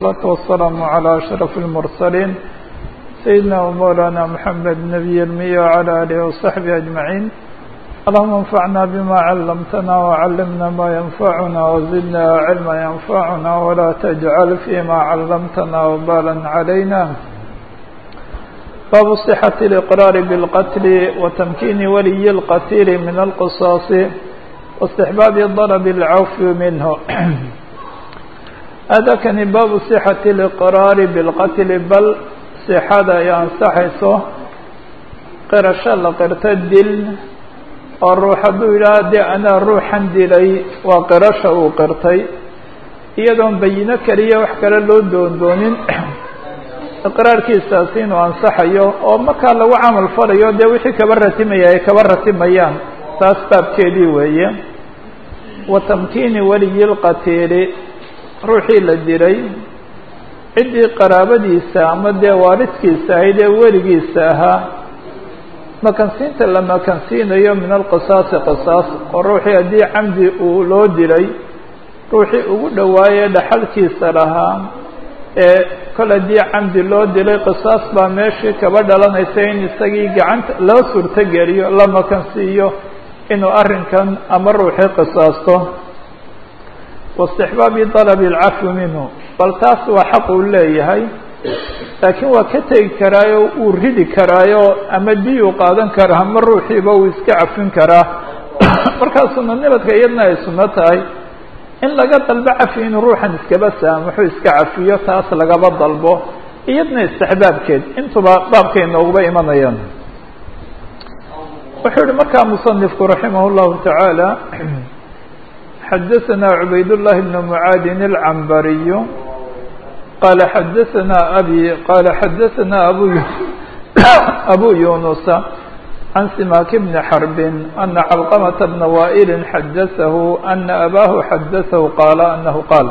الصلاة والسلام على أشرف المرسلين سيدنا ومولانا محمد نبي المية وعلى آله وصحبه أجمعين اللهم انفعنا بما علمتنا وعلمنا ما ينفعنا وزدنا علما ينفعنا ولا تجعل فيما علمتنا وبالا علينا باب صحة الإقرار بالقتل وتمكين ولي القتيل من القصاص واستحباب ضرب العفو منه هذا كان باب صحة الإقرار بالقتل بل صحada ay ansaxayso qirasho la qirto dil oo ruux hadduu yidhaha dee anaa ruuxan dilay waa qirasha uu qirtay iyadoon bayino keliya wax kale loo doondoonin iqraarkiisaasi inuu ansaxayo oo markaa lagu camal falayo dee wixii kaba ratimaya ay kaba ratimayaan taas baabkeedii weeye wa tamkiini waliyi lqatiili ruuxii la dilay ciddii qaraabadiisa ama dee waalidkiisa ahayd ee weligiisa ahaa makansiinta la makansiinayo min alqisaasi qisaas oo ruuxii haddii camdi uu loo dilay ruuxii ugu dhawaayee dhaxalkiisa lahaa ee kol haddii camdi loo dilay qisaas baa meeshii kaba dhalanaysa in isagii gacanta loo suurtogeliyo la makansiiyo inuu arrinkan ama ruuxii qisaasto waistixbaabi dalabi alcafwi minhu bal taas waa xaq uu leeyahay laakiin waa ka tegi karaayo uu ridi karaayo ama diyuu qaadan karaa ama ruuxiiba uu iska cafin karaa markaa sunanimadka iyadna ay sunno tahay in laga dalbo cafi inuu ruuxan iskaba saamaxo iska cafiyo taas lagaba dalbo iyadna istixbaabkeed intuba baabkay nooguba imanayaan wuxuu yihi markaa musanifku raximah llahu tacaala xdثna عbayd اللh بن معاad العنbry qال xdثna أbي qال xdثna abu أbو يuنس عن سماك بن حرب أن علقمة بن وائل xdثه أن أbاه xdثه qال أنه qاaل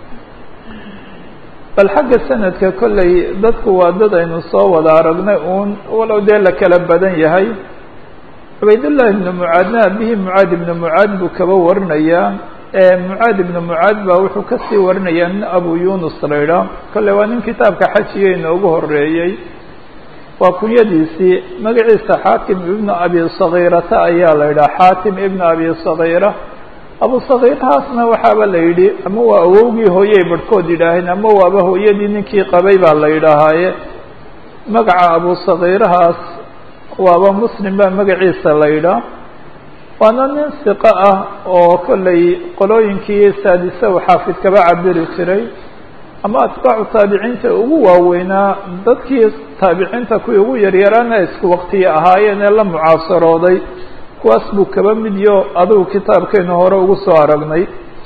bal xagga sanadka kolley dadku waa dad aynu soo wada aragnay un walow dee la kala badan yahay cubaydاللahi بن mعaadna abihi mعaad ibn mعaad buu kaba warinayaa mعaad ibn mعaad baa wuxuu kasii warinayaa nin abu yunus la idhaah kolley waa nin kitaabka xajiga inoogu horeeyey waa kunyadiisii magaciisa xaatim ibn abi صagiirata ayaa la idhaha xaatim ibn abi صagiira abu صagiirahaasna waxaaba la yidhi ama waa awowgii hooyey barhkood yidhaaheen ama waaba hooyadii ninkii qabay baa la yidhaahaaye magaca abu صagiirahaas waaba muslim baa magaciisa la yidhaah waana nin siqo ah oo kolley qolooyinkii saadise uu xaafid kaba cabiri jiray ama atbaacu taabiciinta ugu waaweynaa dadkii taabiciinta kuwii ugu yaryaraana isku waktiya ahaayeen ee la mucaasarooday kuwaas buu kaba midyo adigu kitaabkeenu hore ugu soo aragnay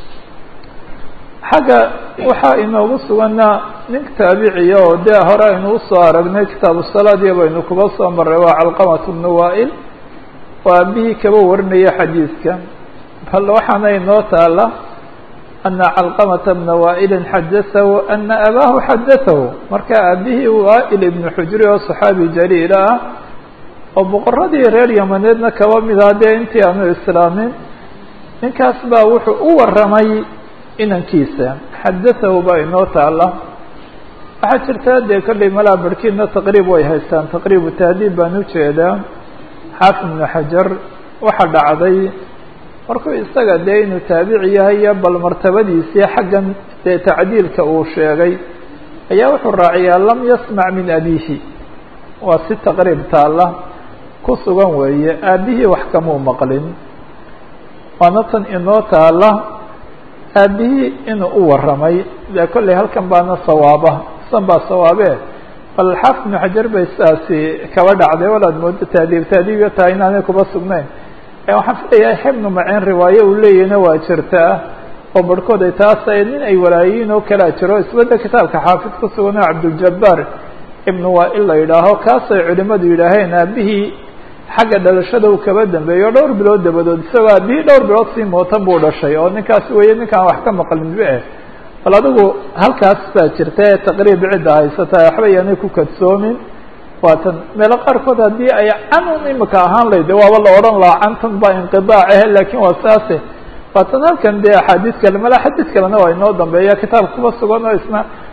xagga waxaa inoogu sugana nin taabiciya oo dee hore aynu usoo aragnay kitaabu salaadiya baynu kuba soo maray waa calqamat bnu waa'il oo aabihii kaba warinaya xadiidka bal waxaana inoo taala ana calqamata bna waa'ilin xadatahu ana abaahu xadatahu marka aabihii waa'il ibnu xujri oo saxaabi jaliila ah oo boqoradii reer yamaneedna kaba mid ah dee intii aanu islaamin ninkaas baa wuxuu u waramay inankiisa xadatahu baa inoo taala waxaa jirta dee kolley malaa barhkiidna taqriib way haystaan taqriibu tahdiib baan ujeedaa xaafid ibnu xajar waxa dhacday markuu isaga dee inuu taabici yahay iyo bal martabadiisii xaggan dee tacdiilka uu sheegay ayaa wuxuu raaciyaa lam yasmac min abiihi waa si taqriib taalla ku sugan weeye aabihii wax kamuu maqlin waana tan inoo taala aabihii inuu u waramay dee kolley halkan baana sawaaba san baa sawaabe bal xaafid ibnu xajar bay sidaasi kaba dhacday walaad moodo taadiib taadiibyo tahay inaanay kuba sugnayn waxaan filayaa xibnu maceen riwaaye uu leeyahna waa jirtaa oo barhkood ay taas nin ay walaayiin oo kalea jiro isbedel kitaabka xaafid ku sugan oo cabduljabaar ibnu waa-il la yidhaaho kaasay culimadu yidhaaheen aabihii xagga dhalashada uu kaba dambeeyo dhowr bilood dabadood isagoo aabihii dhowr bilood sii mootan buu dhashay oo ninkaas weeye ninkaan wax ka maqlin be bal adigu halkaas baa jirta ee taqriib cidda haysata waxba yaanay ku kadsoomin waatan meelo qaarkood haddii ay canun imika ahaan layde waaba la odhan lahaa cantan baa inqidaac ahe lakin waa saase waatan halkan dee axaadiis kale mala xadiis kalena waa inoo dambeeya kitaabka kuba sugan oo isna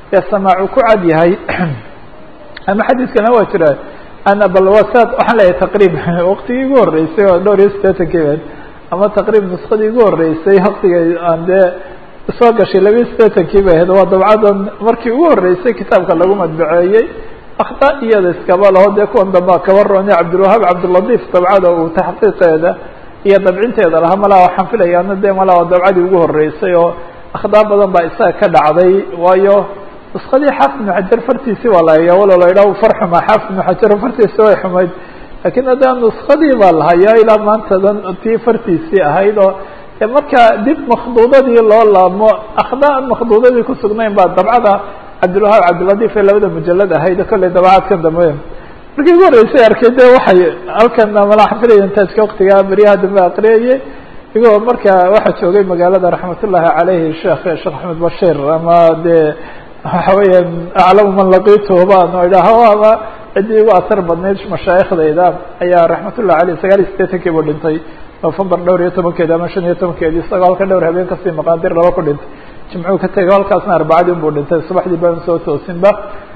ee samaacu ku cad yahay ama xadiiskana waa jira ana balwasad waxaan leeyahay taqriib waktigii igu horreysay oo dhowr iyo siddeetankii bed ama taqriib nuskadii igu horreysay waktigay aan dee soo gashay labiyo siddeetankii bay ahayd waa dabcadan markii ugu horreysay kitaabka lagu madbaceeyey akhta iyada iskaba laho dee kuwan dambaa kaba roonay cabdilwahaab cabdilatiif dabcada uu taxqiiqeeda iyo dabcinteeda lahaa malaa waxaan filayaana dee malaa waa dabcadii ugu horreysay oo akhdaa badan baa isaga ka dhacday waayo nuskadii xaafid ibnu xajar fartiisi waa la hayaa walo la yidhaha far xumaa xaafid ibnu xajar fartiisi way xumayd lakiin haddana nuskadii baa la hayaa ilaa maantadan tii fartiisii ahayd oo marka dib makduudadii loo laabmo akhda aan makduudadii kusugnayn baa dabcada cabdilwahaab cabdilatiif ee labada mujalad ahayd kolley dabacaadkan dambe markii ugu horreysay arkay de waxay halkan mala xafilaya intaajka waktigaa beryaha dambe aqriyayay igoo marka waxaa joogay magaalada raxmatullahi caleyhi sheekh sheekh axmed bashir ama dee waxa weeyaan aclamu man laqiituhu baan idhaaho ama ciddii ugu atar badnayd mashaaikhdayda ayaa raxmatullahi aleyh sagaal iyo siddeetankii buu dhintay november dhowr iyo tobankeedi ama shan iyo tobankeedi isagoo halka dhowr habeen kasii maqaadir laba ku dhintay jimcuu ka tegay halkaasna arbacadii buu dhintay subaxdii baan soo toosinba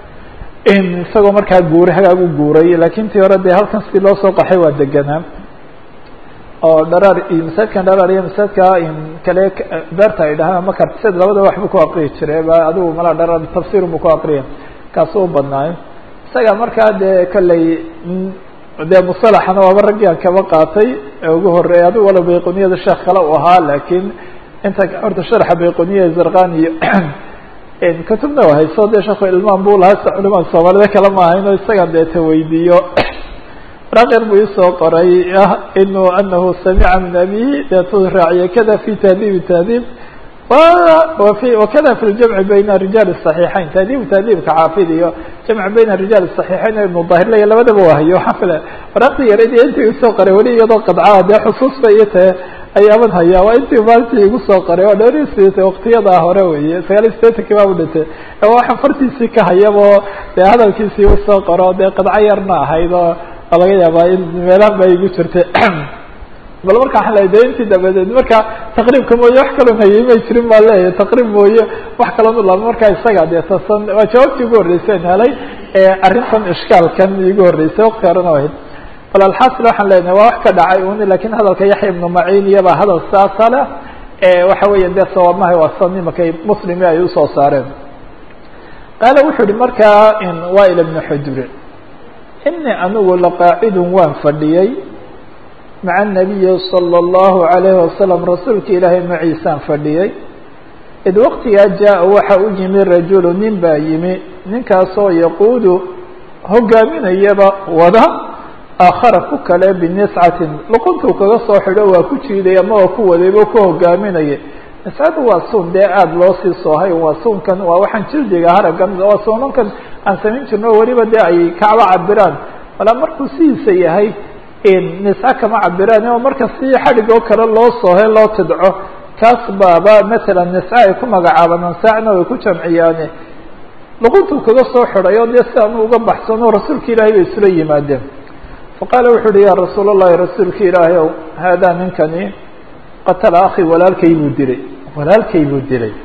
isagoo markaa guuray hagaag u guuray lakin tii hore dee halkan si loo soo qaxay waa deganaa oo dharaar iyo masaajidkan dharaar iyo masaajidka kale beerta ay dhahaan ama kartisad labada waxbu ku aqriyi jiray ba adigu malaa dharaar tafsir bu ku aqriya kaasu u badnaayo isaga markaa dee kolley dee musalaxana waaba raggii aan kaba qaatay ugu horeeyay adigu walow bayquniyada sheekh kale u ahaa lakin inta horta sharxa bayquniya zarkani iyo kutubna waa hayso dee sheekhu ilmaan bu lahaa sa culimaa soomaalida kale ma ahayno isaga dee taweydiiyo raqir buu isoo qoray inu anahu samica min abihi deetu raaciye kada fi tahdiib tahdiib wakada fi ljamci bayna rijaal الصaxiixayn tahdiib tahdiibka xaafid iyo jamc bayna rijaal الصaxiixayn ibnu dahirlaya labadaba waa hayo waxaa fila waraqti yareed iyo intii isoo qoray weli iyadoo qadcaa dee xusuus ba iyo tahe ayaaban hayaa waa intii maalintii igu soo qoray waa dhowr iyo sideetan waktiyadaa hore weye sagaal iyo sideetankii baa u dhintay waxaan fartiisii ka hayabo dee hadalkiisii usoo qoro dee qadco yarna ahayd oo laga yaabaa in meelahan ba igu jirtay bal marka waxaan leeyahy de intii dabadeed marka taqriibka mooye wax kaloo hayay may jirin baa leeyahay taqriib mooye wax kaloo nulaaba marka isaga dee tasan waa jawaabtii ugu horreysay an helay arrintan ishkaalkan igu horreysay wakti horena ahayd bal alxasil waxaan leenahay waa wax ka dhacay un lakin hadalka yaxya ibnu maciin iyabaa hadal saasa leh waxa weya dee sawaabmaha waa san imakay muslimi ay usoo saareen qaala wuxuu yihi markaa wail ibnu xujri ini anigu laqaacidun waan fadhiyey maca الnabiyi salى اllahu عalayhi wasalam rasuulka ilaahay maciisaan fadhiyey id waktigaa jaa waxa u yimi rajulu nin baa yimi ninkaasoo yaquudu hogaaminayaba wada aakhara ku kale biniscatin luquntuu kaga soo xidho waa ku jiiday ama waa ku wadaybo ku hogaaminaya niscadu waa suun dee aada loo sii soohay waa suunkan waa waxaan jildiga haragan waa suunankan aan samayn jirno o weliba dee ay kacba cabiraan walaa markuu sidiisa yahay nisca kama cabiraan oo marka si xadhig oo kale loo soohe loo tidco kaas baaba matalan nisca ay ku magacaabaan ansaacna way ku jamciyaane luquntuu kaga soo xidhay oo dee si aanu uga baxsano rasuulka ilaahay bay isula yimaadeen faqaala wuxu uhi ya rasuul اllahi rasuulka ilaahay ow haadaa ninkani qatala akhi walaalkay buu dilay walaalkay buu dilay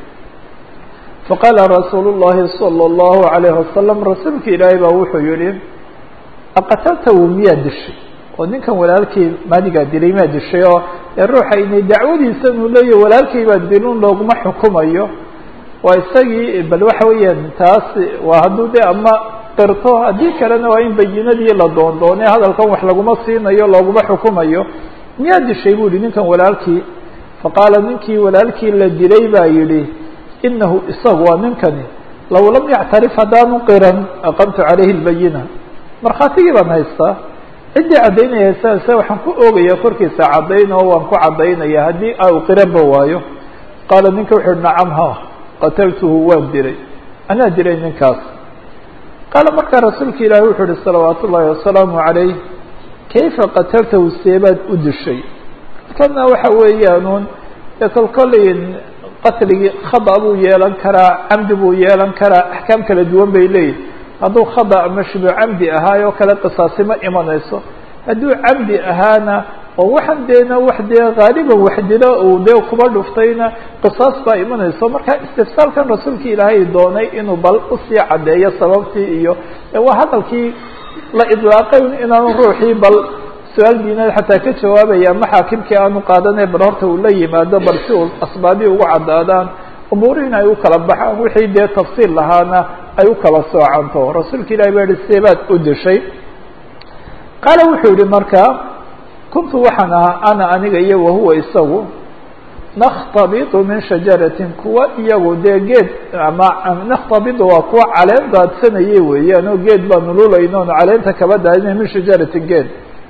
faqaala rasuulu الlahi salى الlahu عalayه wasalam rasuulka ilaahay baa wuxuu yihi aqataltahu miyaa dishay oo ninkan walaalkay maadigaa dilay maa dishay oo ee ruuxa inay dacwadiisa inuu leeyahy walaalkay baa dilun looguma xukumayo waa isagii bal waxa weeyaan taas waa hadduu de ama qirto haddii kalena waa in bayinadii la doondoone hadalkan wax laguma siinayo looguma xukumayo miyaa dishay bu yihi ninkan walaalkii faqaala ninkii walaalkii la dilay baa yidhi inahu isagu waa ninkani law lam yactarif haddaanu qiran aqamtu calayhi lbayina markhaatigii baan haystaa ciddii caddaynaya haystaase waxaan ku oogayaa korkiisa caddayn oo waan ku caddaynaya haddii au qiranba waayo qaala ninka wuxu uhi nacam ha qataltuhu waan dilay anaa dilay ninkaas qaala markaa rasuulka ilaahi wuxuu uhi salawaat ullaahi wasalaamu calayh kayfa qataltahu seebaad u dishay kana waxa weeyaanuun dee kolkoleyn qatligii khada buu yeelan karaa camdi buu yeelan karaa axkaam kala duwan bay leeyihin hadduu khada ama shibu camdi ahaayoo kale qisaasi ma imanayso hadduu camdi ahaana oo waxaan deena wax dee haaliban wax dilo uu dee kuba dhuftayna qisaas baa imanayso marka istifsaalkan rasuulka ilaahay doonay inuu bal usii caddeeyo sababtii iyo waa hadalkii la idlaaqay inaanu ruuxii bal su-aal diineed xataa ka jawaabaya ama xaakimkii aanu qaadanay bal horta uu la yimaado bal si uu asbaabii ugu caddaadaan umuurihiin ay u kala baxaan wixii dee tafsiil lahaana ay u kala soocanto rasuulka ilahi baa yihi seebaad u dishay qaala wuxuu yihi marka kuntu waxaan ahaa ana aniga iyo wahuwa isagu nakhtabidu min shajaratin kuwa iyagu dee geed ama nakhtabidu waa kuwa caleen daadsanayay weeyaan oo geed baanu lulayno onu caleenta kaba daadinay min shajaratin geed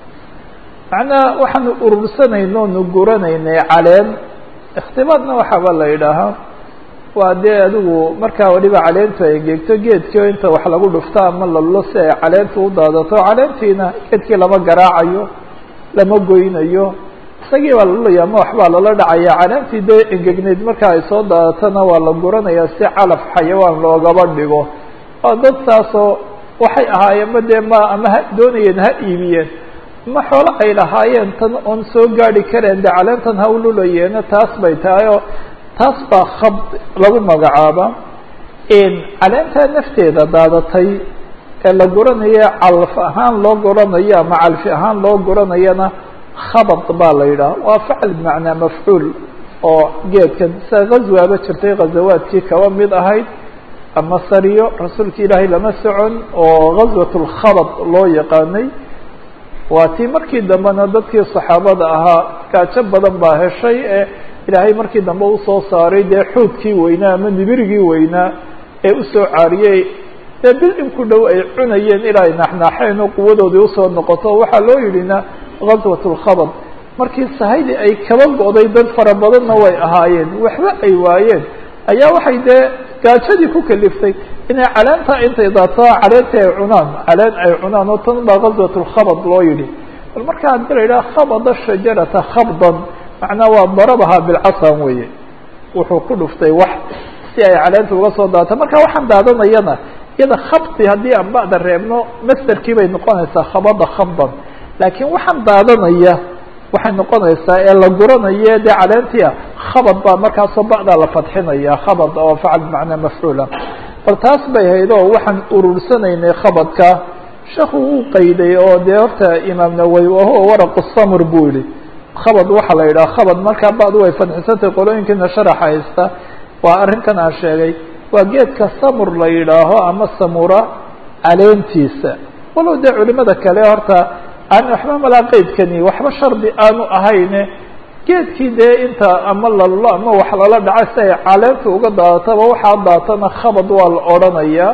macnaa waxaanu urursanayno nu guranaynay caleen ikhtibaadna waxaaba la yidhaahaa waa dee adigu markaa waliba caleentu ay engegto geedkii o inta wax lagu dhufto ama lalulo si ay caleentu u daadato caleentiina geedkii lama garaacayo lama goynayo isagii baa lalulaya ama waxbaa lala dhacaya caleentii dee engegneyd marka ay soo daadatona waa la guranaya si calaf xayawaan loogaba dhigo oo dad saasoo waxay ahaayeen ma dee ma ama ha doonayeen ha iibiyeen ma xoolo ay lahaayeen tan oon soo gaadi kareen de caleentan ha u lulayeena taas bay tahay oo taas baa khab lagu magacaaba caleentaa nafteeda daadatay ee la guranayo calf ahaan loo guranayo ama calfi ahaan loo guranayana khabad baa la yidhaha waa facl bimacnaa mafcuul oo geedkan sida ghazwaaba jirtay ghazawaadkii kaba mid ahayd ama sariyo rasuulka ilaahay lama socon oo ghazwat lkhabad loo yaqaanay waa tii markii dambena dadkii saxaabada ahaa gaajo badan baa heshay ee ilaahay markii dambe usoo saaray dee xuudkii weynaa ama nibirigii weynaa ee usoo caariyey dee bil in ku dhow ay cunayeen ilaa ay naxnaaxeen oo quwadoodii usoo noqoto waxaa loo yidhina ghaswat lkhabad markii sahaydii ay kaba go'day dad fara badanna way ahaayeen waxba ay waayeen ayaa waxay dee gaajadii ku kaliftay inay caleenta intay daadsaa caleentii ay cunaan caleen ay cunaan oo tan baa ghaswat lkhabad loo yidhi bal marka haddii la yidhaha khabada shajarata khabdan macnaa waa darabahaa bilcasan weye wuxuu ku dhuftay wax si ay caleenta uga soo daata marka waxaan daadanayana iyada khabdi haddii aan ba'da reebno masderkii bay noqonaysaa khabada khabdan laakiin waxaan daadanaya waxay noqonaysaa ee la guranayo dee caleentia khabad baa markaasoo ba'daa la fadxinaya khabad oo facal bimacnaa mafcuula bal taas bay hayd oo waxaan urursanaynay khabadka sheekhu wuu qayday oo dee horta imaam nawey wahuwa waraqu samr buu yihi khabad waxaa la yidhaha khabad markaa ba'du way fadxisantay qolooyinkiina sharaxa haysta waa arrinkan aan sheegay waa geedka samur la yidhaaho ama samura caleentiisa walow dee culimada kale horta aan waxba malaa qeydkani waxba shardi aanu ahayne geedkii dee inta ama lalulo ama wax lala dhaca si ay caleenta uga daadataba waxaa daatana khabad waa la odrhanaya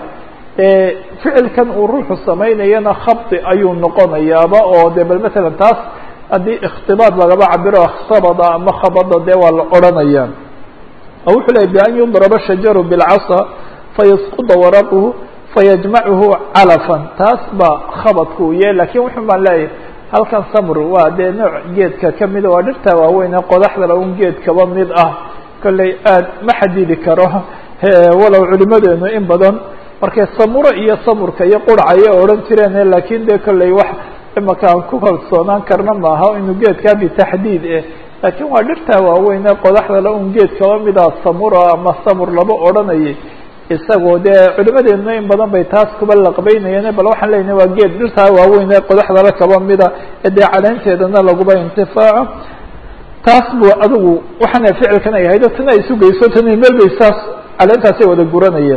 ficilkan uu ruuxu samaynayana khabdi ayuu noqonayaaba oo de bal matalan taas haddii ikhtibaad lagaba cabiro khabada ama khabada dee waa la odhanaya oo wuxuu lehay bian yudraba shajaru bilcasa fayasquda waraquhu fayajmacuhu calafan taas baa khabadku u yahay lakin wuxun baan leeyahay halkan samr waa dee nooc geedka kamida waa dhirta waaweyn ee qodaxdala un geed kaba mid ah kolley aad ma xadidi karo walow culimadeenu in badan markay samuro iyo samurka iyo qurca ayay odhan jireen lakin de kolley wax imaka aan ku kalsoonaan karna maaha inuu geedkaa bitaxdiid eh laakiin waa dhirta waaweyn ee qodaxdala un geed kaba mida samura ama samur laba odhanayay isagoo dee culimadeenuna in badan bay taas kuba laqbeynayeen bal waxaan leynahay waa geed dhirtaa waaweyn ee qodaxdala kaba mida ee dee caleenteedana laguba intifaaco taas bu adigu waxaana ficilkan ay ahayd tana ay sugayso tana meel bay saas caleentaasay wada guranayeen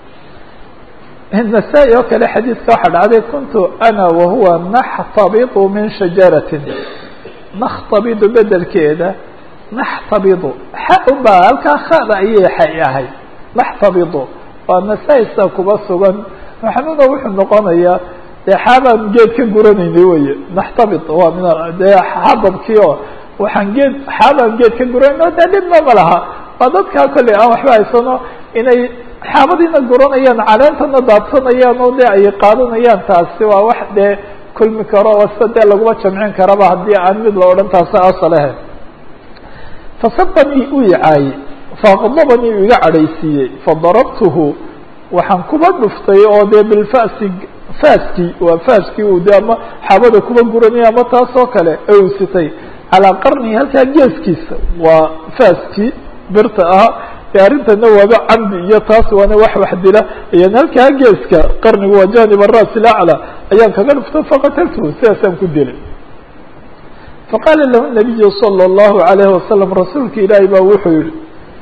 nasaa-i oo kale xadiidka waxaa dhacday kuntu ana wahuwa naxtabidu min shajaratin nakhtabidu bedelkeeda naxtabidu xa unbaa halkaa khada ayay xay ahayd naxtabidu waa nasaa-isa kuba sugan maxamudo wuxuu noqonayaa dee xaabaan geed ka guranaynay weye naxtabid waa min dee xababkii oo waxaan geed xaabaan geed ka guranayno dee dhibna ma laha waa dadkaa kolley aan waxba haysano inay xaabadiina guranayaan caleentana daadsanayaan oo dee ay qaadanayaan taasi waa wax dee kulmi karo oo sida dee laguma jamcin karaba haddii aan mid la odhan taasi asalehe fasabanii uu icaayey faaqdabanii uu iga cadhaysiiyey fadarabtuhu waxaan kuba dhuftay oo dee bilfasi faaskii waa faaskii uu de ama xabada kuba guranaya ama taas oo kale ee uu sitay calaa qarnihi halkaa geeskiisa waa faaskii birta ahaa e arrintana waaba camdi iyo taas waana wax wax dila ayaan halkaa geeska qarnigu waa janib aras ilaclى ayaan kaga dhufto faqataltuhu sidaasaan ku dilay faqaala lahu nabiyu salى اllahu alayhi wasalam rasuulka ilaahay baa wuxuu yihi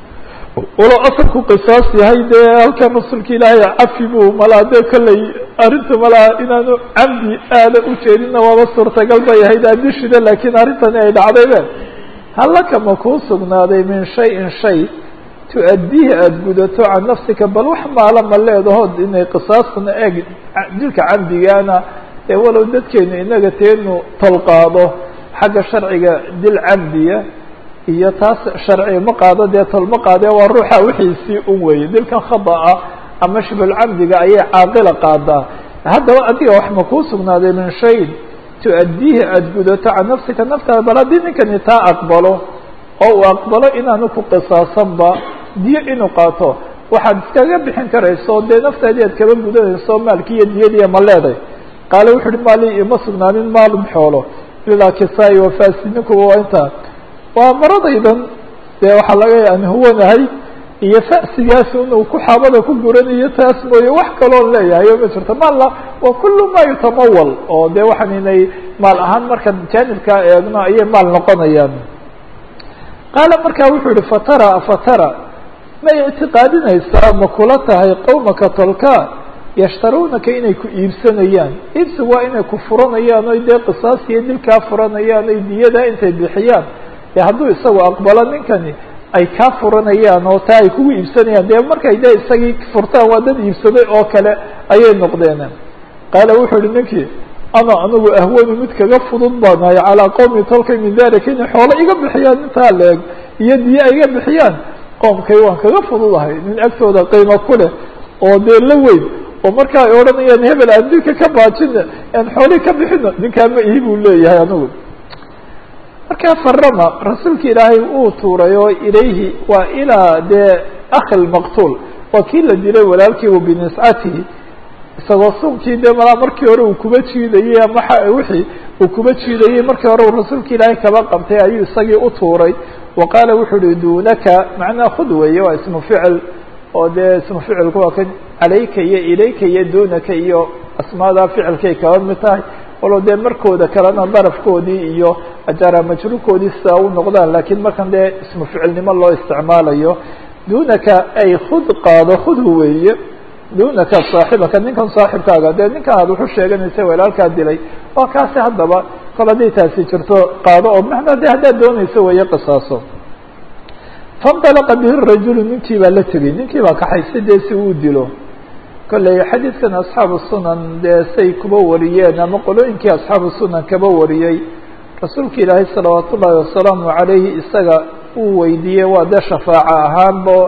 walo asalku qisaas yahay dee halkan rasuulka ilaahay cafi buu malaa dee kolley arrinta malaa inaanu camdi aada ujeedinna waaba suurtagal bay ahayd aadishida laakiin arrintani ay dhacdaybe hallaka ma kuu sugnaaday min shayin shay tu-addiihi aada gudato can nafsika bal wax maala ma leedahood inay qisaasna eeg dilka camdigaana ee walow dadkeenu inaga teenu tolqaado xagga sharciga dil camdiya iyo taas sharciga ma qaado dee tol ma qaadee waa ruuxa wixiisii un weeye dilkan khada'a ama shibulcamdiga ayay caaqila qaadaa haddaba adiga wax ma kuu sugnaaday min shayin tu-addiihi aada gudato can nafsika naftaada bal haddii ninkani taa aqbalo oo uu aqbalo inaanu ku qisaasanba diyo inuu qaato waxaad iskaga bixin karayso dee naftaadii aad kaba gudanayso maalki iyo diyadiiya ma leeday qaale wuxu uhi maali ima sugnaanin maalum xoolo ilaa kisaa-i wafaasi ninkuba waa intaa waa maradaydan dee waxaa laga aan huwanahay iyo fa'sigaas inuu ku xaabada ku guranayo taas mooye wax kaloon leeyahay oo ma jirto maalla waa kullu ma yutamawal oo dee waxaan inay maal ahaan markaan jaanibkaa eegno ayay maal noqonayaan qaala markaa wuxuu yihi fatara fatara may ictiqaadinaysaa ma kula tahay qowmaka tolka yashtaruunaka inay ku iibsanayaan iibsigu waa inay ku furanayaan oy dee qisaas iyo dilkaa furanayaan oy diyadaa intay bixiyaan ee hadduu isagu aqbalo ninkani ay kaa furanayaan oo taa ay kugu iibsanayaan dee markay dee isagii furtaan waa dad iibsaday oo kale ayay noqdeen qaala wuxuu yihi ninkii ana anigu ahwanu mid kaga fudud baanahay calaa qowmi tolkay min dalika inay xoolo iga bixiyaan intaa leeg iyo diye ay iga bixiyaan qoomkay waan kaga fududahay nin agtooda qiimo ku leh oo dee la weyn oo marka ay odhanayaan hebel aan dilka ka baajina aan xoolii ka bixino ninkaa ma ihi buu leeyahay anigu markaa farama rasuulka ilaahay uu tuuray oo ilayhi waa ilaa dee akhi lmaqtuul waa kii la dilay walaalkiiba biniscatihi isagoo sunkii dee malaa markii hore uu kuba jiidayey ama wixii uu kuba jiidayey markii hore uu rasuulka ilaahay kaba qabtay ayuu isagii u tuuray wa qaala wuxuu uhi dunaka macnaa khud weeye waa ismu ficil oo dee ismu ficilku waa kan calayka iyo ilayka iyo dunaka iyo asmaadaa ficilkay kaba mid tahay walow dee markooda kalena darafkoodii iyo ajaara majruurkoodii sidaa u noqdaan lakiin markan dee ismu ficilnimo loo isticmaalayo dunaka ay khud qaado khudhu weeye dunaka saaxibaka ninkan saaxibkaaga dee ninkan aad wuxu sheeganaysa walaalkaa dilay waa kaasi haddaba kol hadday taasi jirto qaado oo macnaa de haddaad doonayso weeye qisaaso faاndalaqa bihi rajulu ninkii baa la tegey ninkii baa kaxaysa dee si uu dilo kolley xadiidkan asxaabu sunan dee say kuba wariyeen ama qolooyinkii asxaabu sunan kaba wariyey rasuulka ilaahay salawaat ullaahi wasalaamu calayhi isaga uu weydiiyey waa dee shafaaco ahaanbo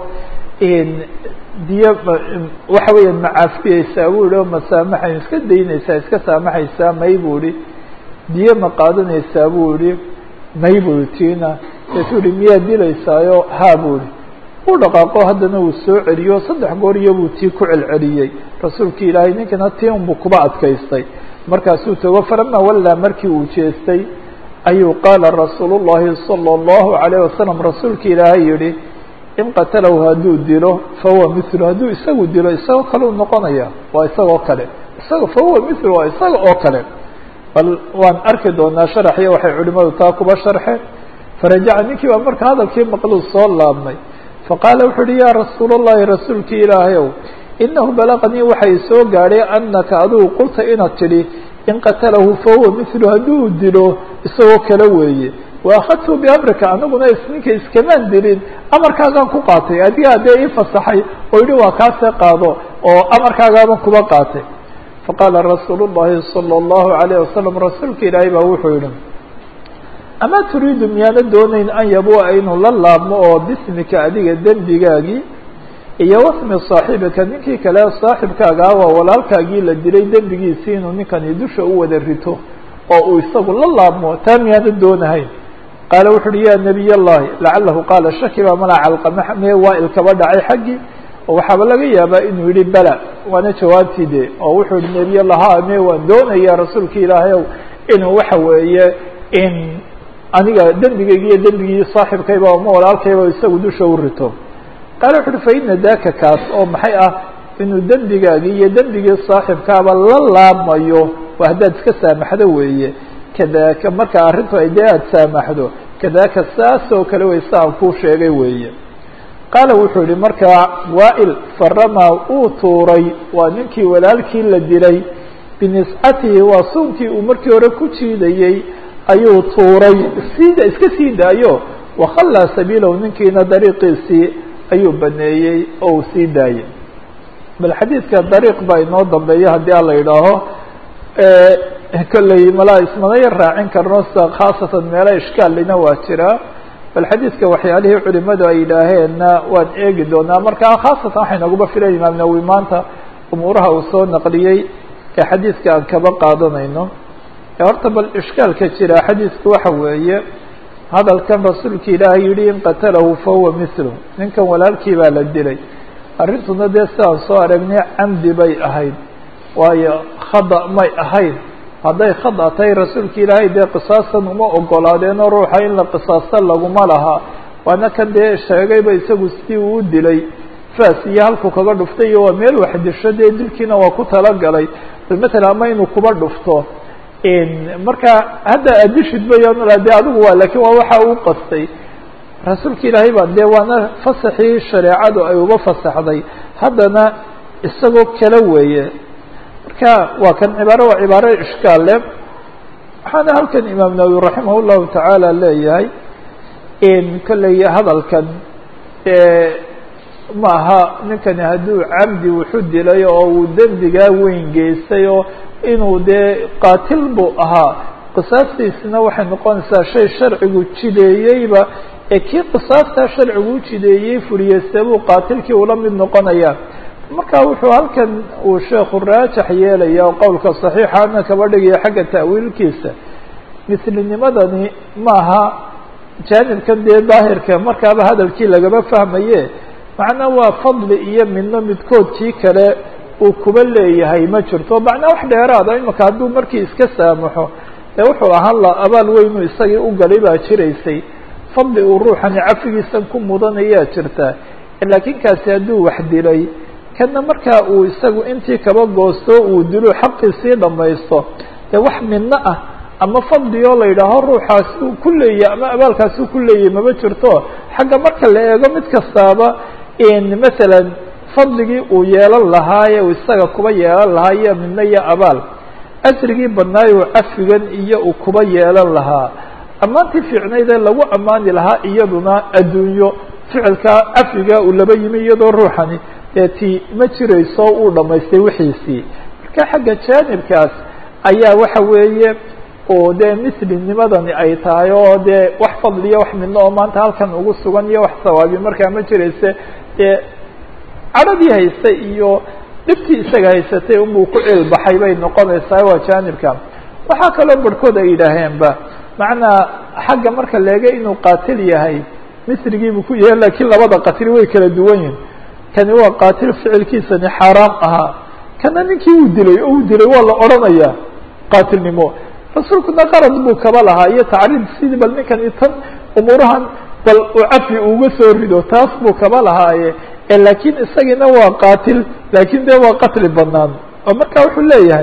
diyo waxa weeya macaafiyeysaa buu yihi oo masaamaxay iska daynaysaa iska saamaxaysaa may buu ihi diyo ma qaadanaysaa buu yihi may buu yihi tiina deetuu yihi miyaad dilaysaayo haa buu yihi u dhaqaaqo haddana uu soo celiyo saddex goor iyo buu tii ku celceliyey rasuulka ilaahay ninkana tii unbuu kuba adkaystay markaasuu tago falamaa wallaa markii uu jeestay ayuu qaala rasuulu llahi salى اllahu alayh wasalam rasuulka ilaahay yihi in qatalahu hadduu dilo fahuwa mithlu hadduu isagu dilo isagoo kale u noqonaya waa isagoo kale isaga fahuwa mithlu waa isaga oo kale bal waan arki doonaa sharaxyo waxay culimadu taa kuba sharxeen farajaca ninkii baa marka hadalkii maqluu soo laabmay faqaala wuxuu uhi yaa rasuul اllahi rasuulkii ilaahayow inahu balaqanii waxay soo gaadhay anaka adigu qulta inaad tidhi in qatalahu fahuwa mithlu hadduu dilo isagoo kale weeye waakadtu biamrika aniguna ninka iskamaan dilin amarkaagaan ku qaatay adigaa dee ii fasaxay oo yihi waa kaasee qaado oo amarkaagaaban kuba qaatay faqaala rasuulu llahi salى اllahu alayh wasalam rasuulka ilaahay baa wuxuu yihi amaa turiidu miyaana doonayn an yabua inuu la laabmo oo bismika adiga dembigaagii iyo wasmi saaxibika ninkii kale saaxibkaaga ah waa walaalkaagii la dilay dembigiisii inuu ninkani dusha u wada rito oo uu isagu la laabmo taa miyaana doonahayn qaala wuxu uhi ya nabiy اllahi lacalahu qaala shaki baa malaa calqama mee waa ilkaba dhacay xaggii oo waxaaba laga yaabaa inuu yihi bela waana jawaabtii de oo wuxuu yihi nebiy lahaa me waan doonaya rasuulka ilaahay ow inuu waxa weeye in aniga dembigayga iyo dembigii saaxibkayba ama walaalkayba isagu dusha u rito qaale wuxu uhi fa ina daka kaas oo maxay ah inuu dembigaagii iyo dembigii saaxibkaaba la laabmayo waa haddaad iska saamaxdo weeye kadaka marka arrintu ay dee aada saamaxdo kadaka saas oo kale wey sa aan kuu sheegay weeye qaala wuxuu yihi markaa waail faramaa uu tuuray waa ninkii walaalkii la dilay biniscatihi waa suunkii uu markii hore ku jiidayey ayuu tuuray sida iska sii daayo wakhallaa sabiilahu ninkiina dariiqiisii ayuu baneeyey oo uu sii daayey bal xadiidka dariiq baa inoo dambeeya haddii ala yidhaaho kolley malaa ismanaya raacin karno sa khaasatan meelo ishkaalina waa jiraa bal xadiidka waxyaalihii culimadu ay yidhaaheenna waan eegi doonaa marka khaasatan waxay naguba filan imaam nawi maanta umuuraha uu soo naqliyey ee xadiidka aan kaba qaadanayno horta bal ishkaalka jira xadiidku waxa weeye hadalkan rasuulka ilaahay yihi in qatalahu fahuwa mithlu ninkan walaalkii baa la dilay arrintuna dee sidaan soo aragnay camdi bay ahayd waayo khada may ahayn hadday khada tahay rasuulka ilaahay dee qisaasan uma ogolaadeenoo ruuxa in la qisaasta laguma lahaa waana kan dee sheegayba isagu sidii uu u dilay faas iyo halku kaga dhuftay iyo waa meel wax disho dee dilkiina waa ku talagalay bal matalan ama inuu kuba dhufto marka hadda adishid bayan de adigu waa lakin waa waxa uu qastay rasuulka ilaahay baa dee waana fasaxii shareecadu ay uba fasaxday haddana isagoo kale weeye marka waa kan cibaaro waa cibaaro ishkaal le waxaana halkan imaam nawawi raximah llahu tacaala leeyahay kolley hadalkan ma aha ninkani hadduu camdi wuxu dilay oo uu dembigaa weyn geystay oo inuu dee qaatil buu ahaa qisaastiisina waxay noqonaysaa shay sharcigu jideeyeyba ee kii qisaastaa sharcigu u jideeyey fuliyeyste buu qaatilkii ula mid noqonaya marka wuxuu halkan uu sheekhu raajax yeelaya oo qowlka saxiixana kaba dhigaya xagga ta'wiilkiisa mislinimadani maaha jaanibkan dee daahirka markaaba hadalkii lagaba fahmaye macnaa waa fadli iyo midno midkood kii kale uu kuba leeyahay ma jirto macnaa wax dheeraada imaka hadduu markii iska saamaxo dee wuxuu ahaan la abaal weynuu isagii u galay baa jiraysay fadli uu ruuxani cafigiisan ku mudanayaa jirtaa laakiin kaasi hadduu wax dilay kana markaa uu isagu intii kaba goosto uu dilo xaqiisii dhamaysto dee wax midno ah ama fadli oo la yidhaaho ruuxaasi uu ku leeyahy ama abaalkaasi uu ku leeyahy mama jirto xagga marka la eego mid kastaaba masalan fadligii uu yeelan lahaaye uu isaga kuba yeelan lahaa iyo midno iyo abaal asrigii badnaayo cafigan iyo uu kuba yeelan lahaa ammaantii fiicnayd ee lagu ammaani lahaa iyaduna adduunyo ficilkaa cafiga uu laba yimi iyadoo ruuxani dee ti ma jirayso uu dhamaystay wixiisii marka xagga jaanibkaas ayaa waxa weeye oo dee mislinimadani ay tahay oo dee wax fadliya wax midno oo maanta halkan ugu sugan iyo wax sawaabi markaa ma jirayse dee cadhadii haystay iyo dhibtii isaga haysatay unbuu ku cilbaxay bay noqonaysaa waa jaanibka waxaa kaloo barhkood ay yidhaaheenba macnaa xagga marka leega inuu qaatil yahay misrigiibuu ku yahay lakiin labada qatil way kala duwan yihin kani waa qaatil ficilkiisani xaaraam ahaa kana ninkii uu dilay oo uu dilay waa la odhanayaa qaatilnimo rasuulkuna qarad buu kaba lahaa iyo tacriid sidii bal ninkani tan umuurahan bal uu cafi uga soo rido taas buu kaba lahaaye lakiin isagiina waa qaatil lakin de waa qatli banaan oo marka wuxuu leeyahay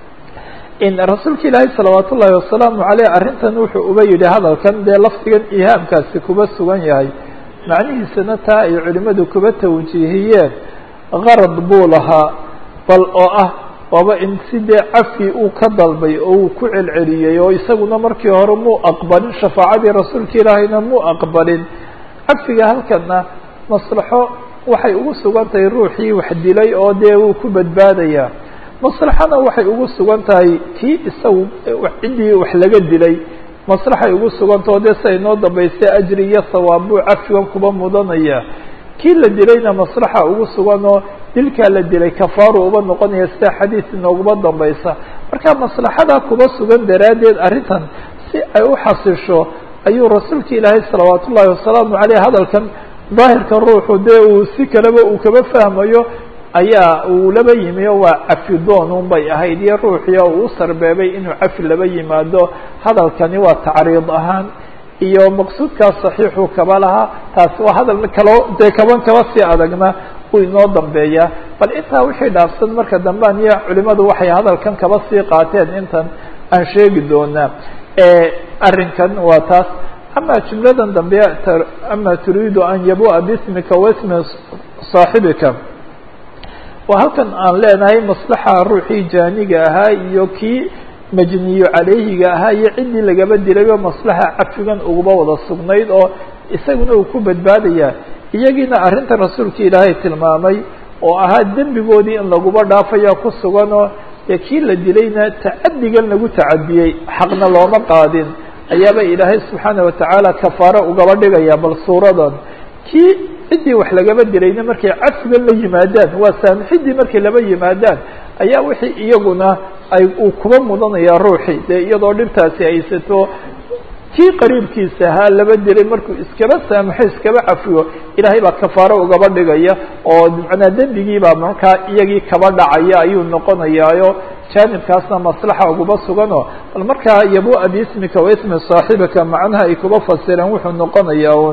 rasuulka ilaahay salawaat ullahi wasalaamu aleyh arrintan wuxuu uba yihi hadalkan dee lafdigan ihaamkaasi kuba sugan yahay macnihiisana taa ay culimadu kuba tawjiihiyeen qarad buu lahaa bal oo ah waaba in si dee cafi uu ka dalbay oo uu ku celceliyey oo isaguna markii hore muu aqbalin shafaacadii rasuulka ilaahayna muu aqbalin cafiga halkana maslaxo waxay ugu sugan tahay ruuxii wax dilay oo dee wuu ku badbaadayaa maslaxana waxay ugu sugan tahay kii isagu ciddii wax laga dilay maslaxay ugu sugantah o dee siay noo dambaystay ajri iyo sawaab buu cafigan kuba mudanaya kii la dilayna maslaxa ugu sugan oo dilkaa la dilay kafaaru uba noqonaya sida xadiis inooguma dambaysa marka maslaxada kuba sugan daraaddeed arrintan si ay u xasisho ayuu rasuulka ilaahay salawaat ullahi wasalaamu aleyh hadalkan daahirka ruuxu dee uu si kaleba uu kaba fahmayo ayaa uu laba yimi o waa cafi doon un bay ahayd iyo ruuxii oo uu sarbeebay inuu cafi laba yimaado hadalkani waa tacriid ahaan iyo maqsuudkaas saxiixuu kaba lahaa taasi waa hadal kaloo dee kaban kaba sii adagna uu inoo dambeeyaa bal intaa wixii dhaafsan marka dambean iyo culimadu waxay hadalkan kaba sii qaateen intan aan sheegi doonaa arrinkan waa taas ama jumladan dambe ama turiidu an yabua bismika wasmi saaxibika waa halkan aan leenahay maslaxa ruuxii jaaniga ahaa iyo kii majniyo calayhiga ahaa iyo ciddii lagaba dilayba maslaxa cafigan uguba wada sugnayd oo isaguna uu ku badbaadaya iyagiina arrinta rasuulka ilaahay tilmaamay oo ahaa dembigoodii in laguba dhaafaya ku suganoo dee kii la dilayna tacadigan lagu tacadiyey xaqna looma qaadin ayaaba ilaahay subxaana watacaala kafaaro ugaba dhigaya bal suuradan kii ciddii wax lagaba dilayna markay cafigan la yimaadaan waa saamixidii markay laba yimaadaan ayaa wixii iyaguna ay uu kuba mudanaya ruuxii dee iyadoo dhibtaasi haysato kii qariibkiisa ahaa laba dilay markuu iskaba saamaxo iskaba cafiyo ilaahay baa kafaaro ugaba dhigaya oo macnaa dembigii baa markaa iyagii kaba dhacaya ayuu noqonayaayo jaanibkaasna maslaxa uguba sugano bal markaa yabua biismika wa ismi saaxibika macnaha ay kuba fasireen wuxuu noqonayaa un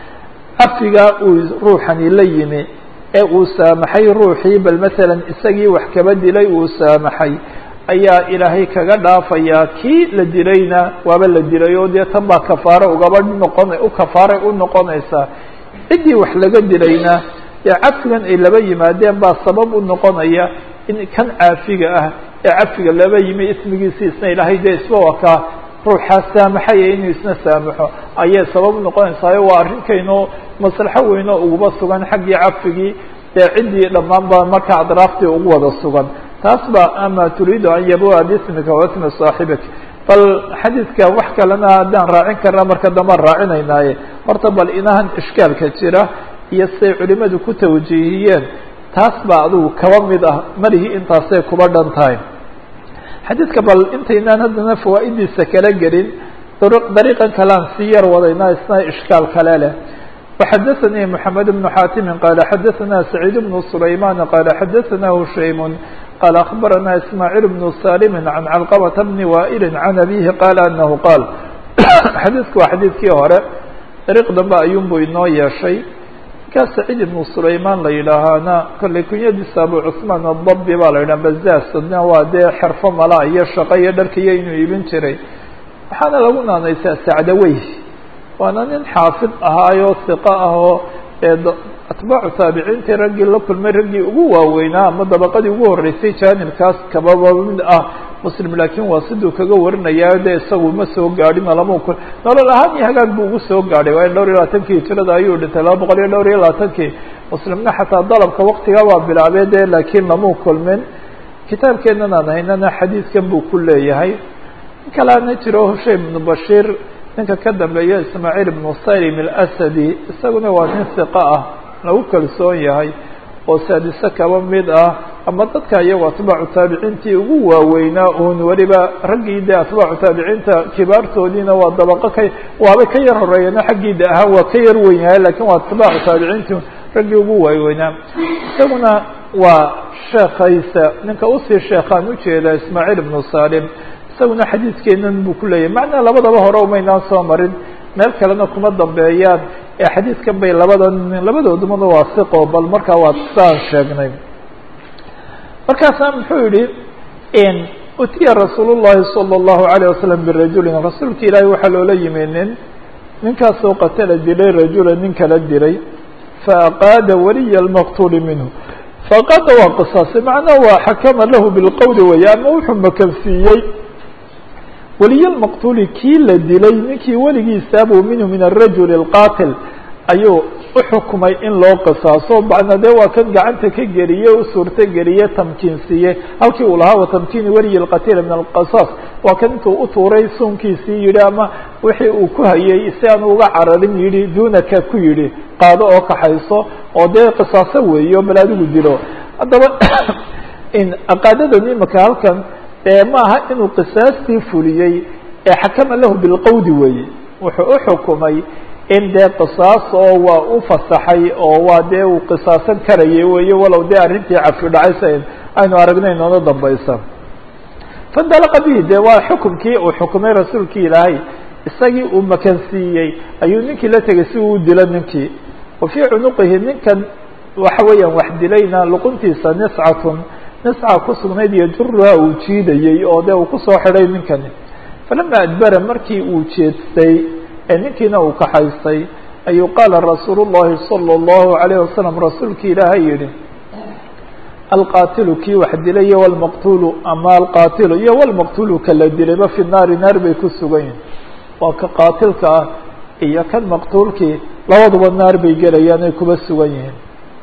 cafiga uu ruuxani la yimi ee uu saamaxay ruuxii bal matalan isagii wax kaba dilay uu saamaxay ayaa ilaahay kaga dhaafayaa kii la dilayna waaba la dilay oo dee tan baa kafaare ugaba noqon u kafaaray u noqonaysaa ciddii wax laga dilayna ee cafigan ay laba yimaadeen baa sabab u noqonaya in kan caafiga ah ee cafiga laba yimi ismigiisi isna ilaahay dee isba wakaa ruuxaa saamaxaya inuu isna saamaxo ayay sabab u noqonaysaayo waa arrinkaynu maslaxo weynoo uguba sugan xaggii cafigii dee ciddii dhammaan ba marka adraaftii ugu wada sugan taas ba ama turiidu an yabua bismika wasmi saaxibik bal xadiidka wax kalena haddaan raacin karna marka dambaan raacinaynaaye horta bal inahan ishkaalka jira iyo siday culimadu ku tawjiihiyeen taas baa adigu kaba mid ah malihii intaasay kuba dhan tahay xadiidka bal intaynaan haddana fawaa'idiisa kala gelin dariiqan kalean sii yar wadaynaa isna ishkaal kale leh وxdثnي محمد بن xاtم qال xdثna سعيد بن سليمان qال xdثna هشيم qال أخبرna إسماعيل بن سالم عن علقبة بن وائل عن أبيه qال أنه qال xadيثku waa xadيثkii hore dariiq dambe ayuun buu inoo yeeshay markaa سعيد بن سليمان la yidhaahaana kollay kunyadiisa abu cثمان الضبي ba la yidhah bazaasna waa dee xerfo mala iyo shaqo iyo dharkiyo inuu iibin jiray waxaana lagu naanaysaa sacdawey waana nin xaafid ahaayo hiqo ah oo atbaacu taabiciintii raggii la kulmay raggii ugu waaweynaa ama dabaqadii ugu horreysay jaanibkaas kababa mid ah muslim laakiin waa siduu kaga warinayaa dee isagu ma soo gaadhin lama kul nolol ahaan iyo hagaag buu ugu soo gaadhay waayo dhowr iyo labaatankii hijirada ayuu dhintay laba boqol iyo dhowr iyo labaatankii muslimna xataa dalabka waktiga waa bilaabee dee laakiin lamu kulmin kitaabkeennan aan haynana xadiidkan buu ku leeyahay in kaleana jiro hushaym ibnu bashiir ninka ka dambeeya ismaaciil ibnu salim alasadi isaguna waa nin hiqo ah lagu kalsoon yahay oo saadise kaba mid ah ama dadka iyagoo atbaacu taabiciintii ugu waaweynaa uun weliba raggii de atbaacu taabiciinta kibaartoodiina waa dabaqo ka waabay ka yar horeeyeen xaggiida ahaan waa ka yar weyn yahay lakin waa atbaacu taabiciintii raggii ugu waaweynaa isaguna waa sheekaysa ninka usii sheekhaan ujeeda ismaaciil ibnu salim isaguna xadiidkeenan buu ku leeyahay macnaa labadaba hore umaynaan soo marin meel kalena kuma dambeeyaan ee xadiidkan bay labada labadoodumana waa siqo bal markaa waa saan sheegnay markaasaa muxuu yihi utiya rasuul llahi salى اllahu alayه wasalam birajulin rasuulka ilaahi waxaa loola yimi nin ninkaasoo qatala dilay rajula nin kala dilay faaqaada waliya lmaqtuuli minhu faaqaada waa qisaasay macnaha waa xakama lahu bilqowli weeye ama wuxuu makansiiyey weliye lmaqtuuli kii la dilay ninkii weligiisaabuu minhu min arajuli alqaatil ayuu uxukumay in loo qisaaso bacna dee waa kan gacanta ka geliye u suurto geliye tamkiinsiiye halkii uu lahaa watamkiini weliyi lqatiila min alqisaas waa kan intuu utuuray suunkiisii yidhi ama wixii uu ku hayay si aanu uga cararin yidhi duunaka ku yidhi qaado oo kaxayso oo dee qisaaso weeyo bal adigu dilo haddaba aqaadadan imika halkan maaha inuu qisaastii fuliyey ee xakama lahu bilqowdi weeye wuxuu uxukumay in dee qisaas oo waa u fasaxay oo waa dee uu qisaasan karayay weeye walow dee arrintii cafi dhacaysa aynu aragnay noona dambaysa fandalaqa bihi dee waa xukumkii uu xukumay rasuulkii ilaahay isagii uu makansiiyey ayuu ninkii la tegay si uu u dilo ninkii wa fii cunuqihi ninkan waxa weeyaan wax dilayna luquntiisa niscatun nisca ku sugnayd yajuruha uu jiidayey oo dee uu kusoo xidhay ninkani falama adbara markii uu jeedstay ee ninkiina uu kaxaystay ayuu qaala rasuulu llahi salى اllahu alayh wasalam rasuulkii ilaahay yihi alqaatilu kii wax dilay iyo wlmaqtulu ama alqaatilu iyo wlmaqtulu kala dilayba fi naari naar bay ku sugan yihin waa ka qaatilka ah iyo kan maqtuulkii labaduba naar bay gelayaan ay kuba sugan yihiin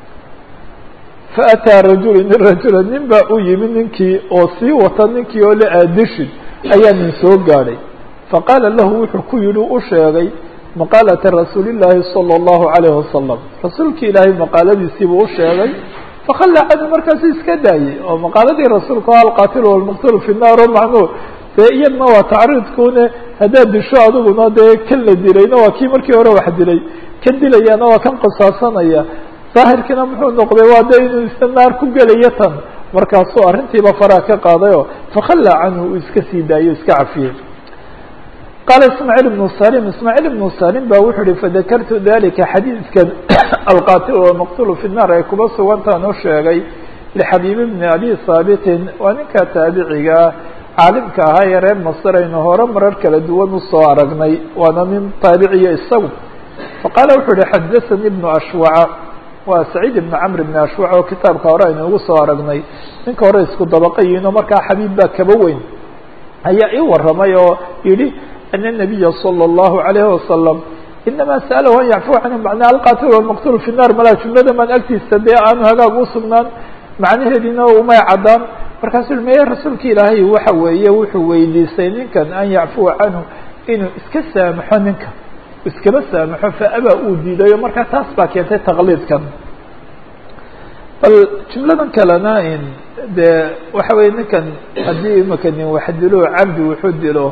faataa rajulu nin rajula nin baa u yimi ninkii oo sii wata ninkii oo la aadishid ayaa nin soo gaadhay faqaala lahu wuxuu ku yihi u sheegay maqaalata rasuuli llaahi salى اllahu alayh wasalam rasuulkii ilaahay maqaaladiisiibuu u sheegay fakalla canhu markaasu iska daayey oo maqaaladii rasuulka o alqaatilu walmaqtulu fi naar o macnuu dee iyadna waa tacriidkune haddaad disho adiguna dee kan la dilayna waa kii markii hore wax dilay kan dilayana waa kan qisaasanaya daahirkiina muxuu noqday waa de inuu isna naar ku gelayo tan markaasuu arrintiiba faraha ka qaadayo fakalla canhu uu iska sii daayo iska cafiyey qaala ismaaciil ibnu salim ismaaciil ibnu salim ba wuxuu uhi fadakartu dalika xadiidkan alqatil walmaqtulu fi naar ay kuba sugantaan u sheegay lixabiib bni abi haabitin waa ninka taabicigaa caalimka ahaa ee reer masr aynu hore marar kala duwan usoo aragnay waana nin taabiciya isagu faqaala wuxuu uhi xadahani ibnu ashwaca waa saciid ibnu camr ibni ashwac oo kitaabka hore aynu ugu soo aragnay ninka hore isku dabaqayiin oo markaa xabiib baa kaba weyn ayaa ii waramay oo yihi ana nabiya salى اllahu alayhi wasalam inama sa'alahu an yacfuwa canhu macnaa alqatil walmaqtul fi naar malaa jumlada maan agtiisa dee aanu hagaag u sugnaan macnaheediina umay caddaan markaasuu meye rasuulka ilaahay waxa weeye wuxuu weydiistay ninkan an yacfuwa canhu inuu iska saamaxo ninka iskaba saamaxo faabaa uu diidayo markaa taas baa keentay taqliidkan bal jumladan kalena in dee waxa weye ninkan haddii imaka nin wax dilo cabdi wuxuu dilo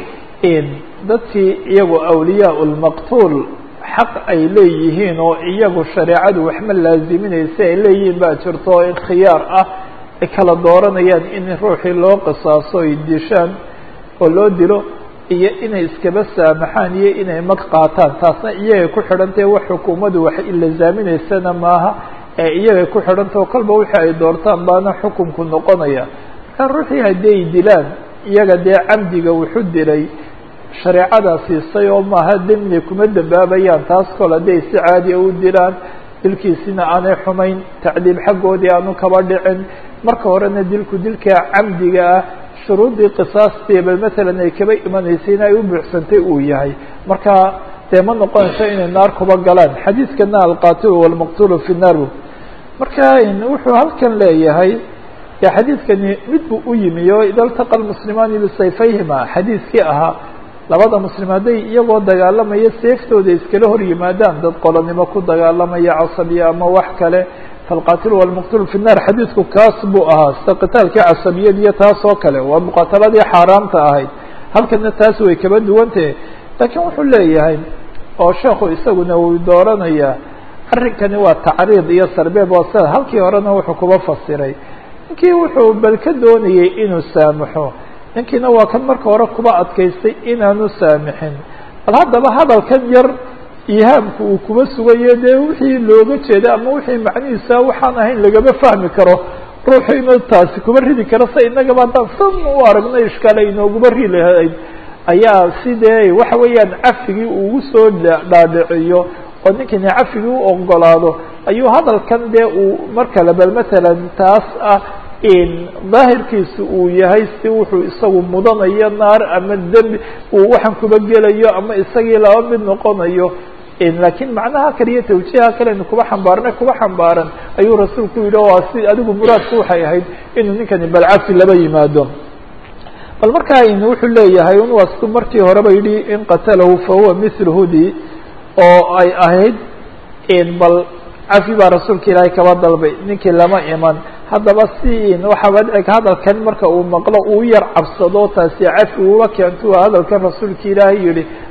in dadkii iyagu awliyaa lmaqtuul xaq ay leeyihiin oo iyagu shareecadu waxma laaziminaysa ay leeyihiin baa jirto oo in khiyaar ah ay kala dooranayaan in ruuxii loo qisaaso ay dishaan oo loo dilo iyo inay iskaba saamaxaan iyo inay mag qaataan taasna iyagay ku xidhantahe wax xukuumaddu wax ilazaaminaysana maaha ee iyagay ku xidhantao kolba wixii ay doortaan baana xukunku noqonaya markaa ruuxii haddii ay dilaan iyaga dee camdiga wuxu dilay shareecadaa siisay oo maaha demni kuma dambaabayaan taas kol hadday si caadiya u dilaan dilkiisina aanay xumayn tacdiib xaggoodii aanu kaba dhicin marka horena dilku dilka camdiga ah shuruuddii qisaastii bal matalan ay kaba imanaysay in ay u buuxsantay uu yahay marka dee ma noqonayso inay naar kuba galaan xadiidkana alqatilu walmaqtulu fi naar marka wuxuu halkan leeyahay xadiidkani mid buu u yimi oo ida ltaqa lmuslimaani bisayfayhima xadiiskii ahaa labada muslim hadday iyagoo dagaalamaya seeftooda iskala hor yimaadaan dad qolonimo ku dagaalamaya casabiya ama wax kale falqatilu walmaqtulu fi nnar xadiidku kaas buu ahaa sida qitaalkii casabiyad iyo taas oo kale waa muqaataladii xaaraamta ahayd halkana taas way kaba duwantahe laakiin wuxuu leeyahay oo sheekhu isaguna uu dooranayaa arrinkani waa tacriid iyo sarbeeb waa sida halkii horena wuxuu kuba fasiray ninkii wuxuu bal ka doonayay inuu saamaxo ninkiina waa kan marka hore kuba adkaystay inaanu saamixin bal haddaba hadalkan yar ihaamku uu kuba sugayo dee wixii looga jeeda ama wixii macnihiisa waxaan ahayn lagama fahmi karo ruuxu inuu taasi kuba ridi karo sa inagaba haddaan san u aragno ishkaal ay inooguma ri lahayd ayaa sidee waxa weeyaan cafigii ugu soo dhaadhiciyo oo ninkani cafigii u ogolaado ayuu hadalkan dee uu mar kale bal matalan taas ah in daahirkiisu uu yahay si wuxuu isagu mudanayo naar ama dembi uu waxaan kuba gelayo ama isagii laba mid noqonayo laakiin macnaha kale iyo tawjiiha kalenu kuba xambaarnay kuba xambaaran ayuu rasuulku yidhi waa si adigu muraadku waxay ahayd inuu ninkani balcafi laba yimaado bal markaa wuxuu leeyahay un waa sidu markii horeba yidhi in qatalahu fahuwa mithlu hudi oo ay ahayd bal cafi baa rasuulka ilaahay kaba dalbay ninkii lama iman haddaba si waxaaba dhici hadalkan marka uu maqlo uu yar cabsado taasi cafi uba keento hadalkan rasuulka ilaahay yihi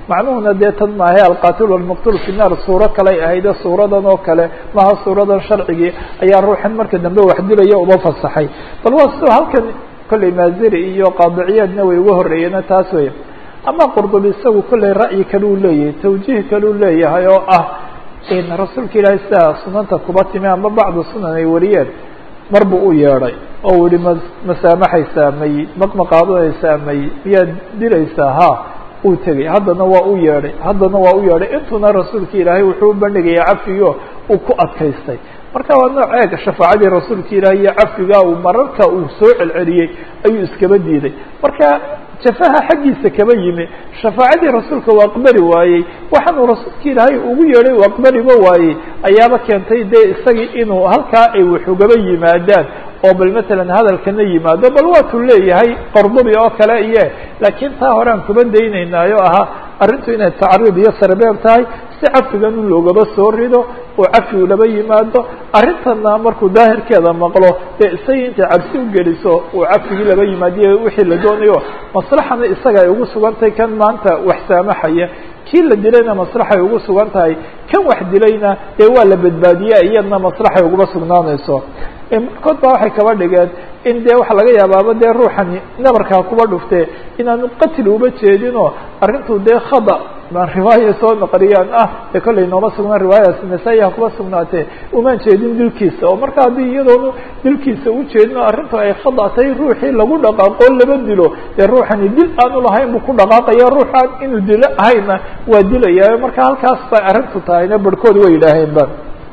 macnuhuna dee tan maahe alqatil walmaqtul fi naar suuro kaley ahayde suuradan oo kale maha suuradan sharcigii ayaa ruuxan marka dambe wax dilaya uma fasaxay bal waa sidoo halkan kolley maaziri iyo qaadiciyaadna way uga horreeyeen taas wey ama qurdubi isagu kolley ra'yi kale uu leeyahay tawjiih kale uu leeyahay oo ah in rasuulka ilaahay sidaa sunanta kuba timi ama bacdu sunan ay wariyeen mar buu u yeedhay oo u yihi ma masaamaxaysaa may maqma qaadanaysaa may miyaad dilaysaa ha uu tegey haddana waa u yeedhay haddana waa u yeedhay intuna rasuulka ilaahay wuxuu u bandhigaya cafigo uu ku adkaystay marka waa nooc eeg shafaacadii rasuulka ilaahay iyo cafiga uu mararka uu soo celceliyey ayuu iskaba diiday marka jafaha xaggiisa kaba yimi shafaacadii rasuulka uu aqbali waayey waxaanuu rasuulka ilaahay ugu yeedhay uu aqbaliba waayey ayaaba keentay dee isagii inuu halkaa ay wax ugaba yimaadaan oo bal matalan hadalkana yimaado bal waatuu leeyahay qordubi oo kale iyo laakiin taa hore aan kuba daynaynaayo ahaa arrintu inay tacriid iyo sarbeeb tahay si cafigan in loogaba soo rido oo cafi ulaba yimaado arrintana markuu daahirkeeda maqlo dee isagii intay cabsi ugeliso uu cafigii laba yimaadiyo wixii la doonayo maslaxana isaga ay ugu sugantahay kan maanta wax saamaxaya kii la dilayna maslaxay ugu sugan tahay kan wax dilayna dee waa la badbaadiya iyadna maslaxay uguba sugnaanayso markood baa waxay kaba dhigeen in dee waxa laga yaabaaba dee ruuxani nabarkaa kuba dhuftee inaanu qatli uba jeedinoo arrintu dee khada baan riwaaya soo naqliyaan ah dee kollay nooma sugnaan riwaayaas nasaa-iha kuba sugnaatee umaan jeedin dilkiisa oo marka haddii iyadoonu dilkiisa u jeedin oo arrintu ay khada tahay ruuxii lagu dhaqaaqoo laba dilo dee ruuxani dil aanu lahayn buu ku dhaqaaqaya ruuxaan inuu dilo ahayna waa dilaya marka halkaas bay arrintu tahayna barhkood way yidhaaheenba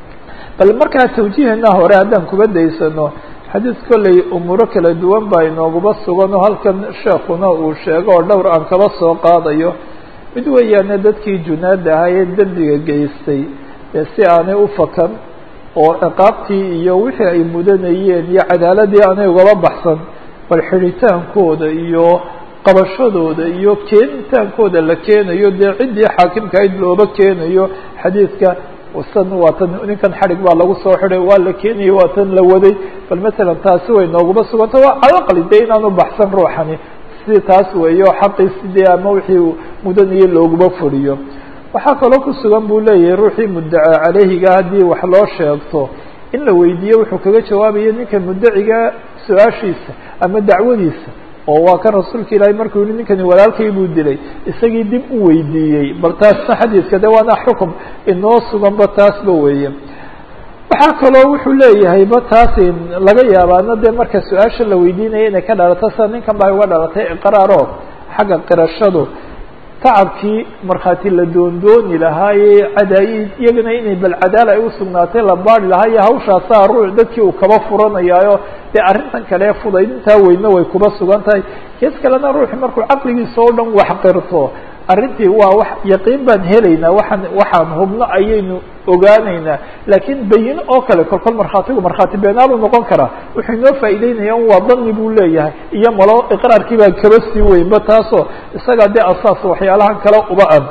bal markaa tawjiihana hore haddaan kuba daysano xadiis kolley umuuro kala duwan baa inooguba sugan oo halkan sheekuna uu sheego oo dhowr aan kaba soo qaadayo mid weeyaane dadkii junaada ahaa ee dembiga geystay ee si aanay u fakan oo ciqaabtii iyo wixii ay mudanayeen iyo cadaaladii aanay ugaba baxsan bal xidhitaankooda iyo qabashadooda iyo keenitaankooda la keenayo dee ciddii xaakimka ayd looba keenayo xadiidka san waa tan ninkan xadhig baa lagu soo xidhay waa la keenayay waa tan la waday bal matalan taasi way nooguma suganta waa calaqali dee inaanu baxsan ruuxani si taas weeyo xaqiisi dee ama wixii mudanaya looguma furiyo waxaa kaloo ku sugan buu leeyahay ruuxii muddaca caleyhiga haddii wax loo sheegto in la weydiiyo wuxuu kaga jawaabayo ninka muddaciga su-aashiisa ama dacwadiisa oo waa kan rasuulka ilaahay markuu yihi ninkani walaalkay buu dilay isagii dib u weydiiyey bal taasna xadiiska de waana xukum inoo suganba taasba weeye waxaa kaloo wuxuu leeyahay ba taasi laga yaabaana dee marka su-aasha la weydiinaya inay ka dhalato sida ninkan baa uga dhalatay iqraaro xagga qirashadu tacabkii markhaati la doondooni lahaaye cadaa-id iyagana inay bal cadaala ay usugnaatay la baari lahaa iyo hawshaasaa ruux dadkii uu kaba furanayaayo dee arrintan kale fudaydintaa weyne way kuba sugan tahay kees kalena ruuxi markuu caqligiisa oo dhan wax qirto arrintii waa wax yaqiin baan helaynaa waxaan waxaan hubno ayaynu ogaanaynaa laakiin bayino oo kale kolkol markhaatigu markhaati beenaalu noqon karaa wuxuu inoo faa'iideynaya un waa dani buu leeyahay iyo malo iqraarkii baa kaba sii weynba taasoo isagaa dee asaas waxyaalahan kale uba ad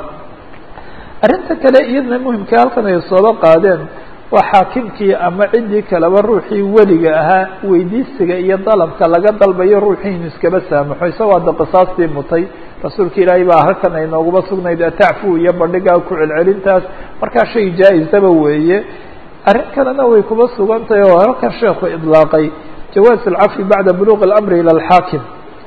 arrinta kale iyadana muhimka halkan ay sooba qaadeen waa xaakimkii ama ciddii kaleba ruuxii weliga ahaa weydiisiga iyo dalabka laga dalbayo ruuxii inu iskaba saamaxo isagoo hadda qisaastii mutay rasuulka ilaahay baa halkan ay nooguba sugnayd atacfu iyo bandhigaa ku celcelintaas markaa shay jaa-isaba weeye arrin kalena way kuba sugan tahay oo halkan sheekhu idlaaqay jawaaz alcafi bacda buluuq اlamri ilى alxaakim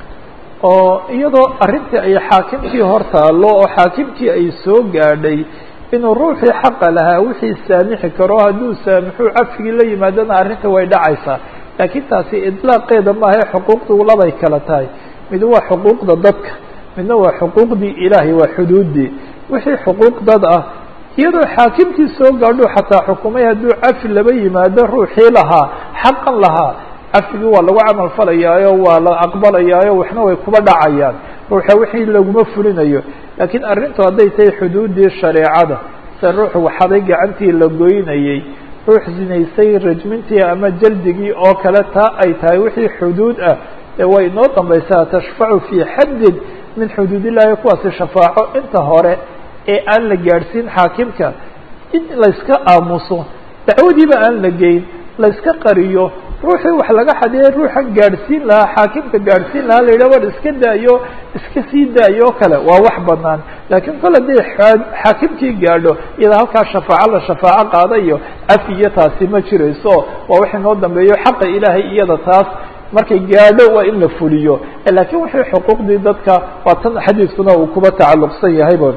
oo iyadoo arrintii ay xaakimkii hor taalo oo xaakimkii ay soo gaadhay inuu ruuxii xaqa lahaa wixii saamixi karo hadduu saamixuu cafigii la yimaadana arrinta way dhacaysaa laakiin taasi idlaaqeeda maahae xuquuqdu labay kala tahay mid waa xuquuqda dadka midna waa xuquuqdii ilaahay waa xuduuddii wixii xuquuq dad ah iyadoo xaakimkii soo gaadho xataa xukumay hadduu cafi laba yimaado ruuxii lahaa xaqan lahaa cafigii waa lagu camal falayaayo waa la aqbalayaayo waxna way kuba dhacayaan ruuxa wixii laguma fulinayo laakiin arrintu hadday tahay xuduuddii shareecada se ruuxu waxaday gacantii la goynayey ruux zinaysay rajmintii ama jaldigii oo kale taa ay tahay wixii xuduud ah ee way inoo dambaysaa tashfacu fii xaddin min xuduud illahi kuwaasi shafaaco inta hore ee aan la gaadhsiin xaakimka in layska aamuso dacwadiiba aan la geyn layska qariyo ruuxii wax laga xadiyay ruuxan gaadhsiin lahaa xaakimka gaadhsiin lahaa la yidhah war iska daayo iska sii daayo kale waa wax banaan laakiin kol haday xaakimkii gaadho iyada halkaa shafaaco la shafaaco qaada iyo cafi iyo taasi ma jirayso waa wixii noo dambeeyo xaqa ilaahay iyada taas markay gaadho waa in la fuliyo laakiin wixii xuquuqdii dadka waa tan xadiiskuna uu kuba tacalluqsan yahayba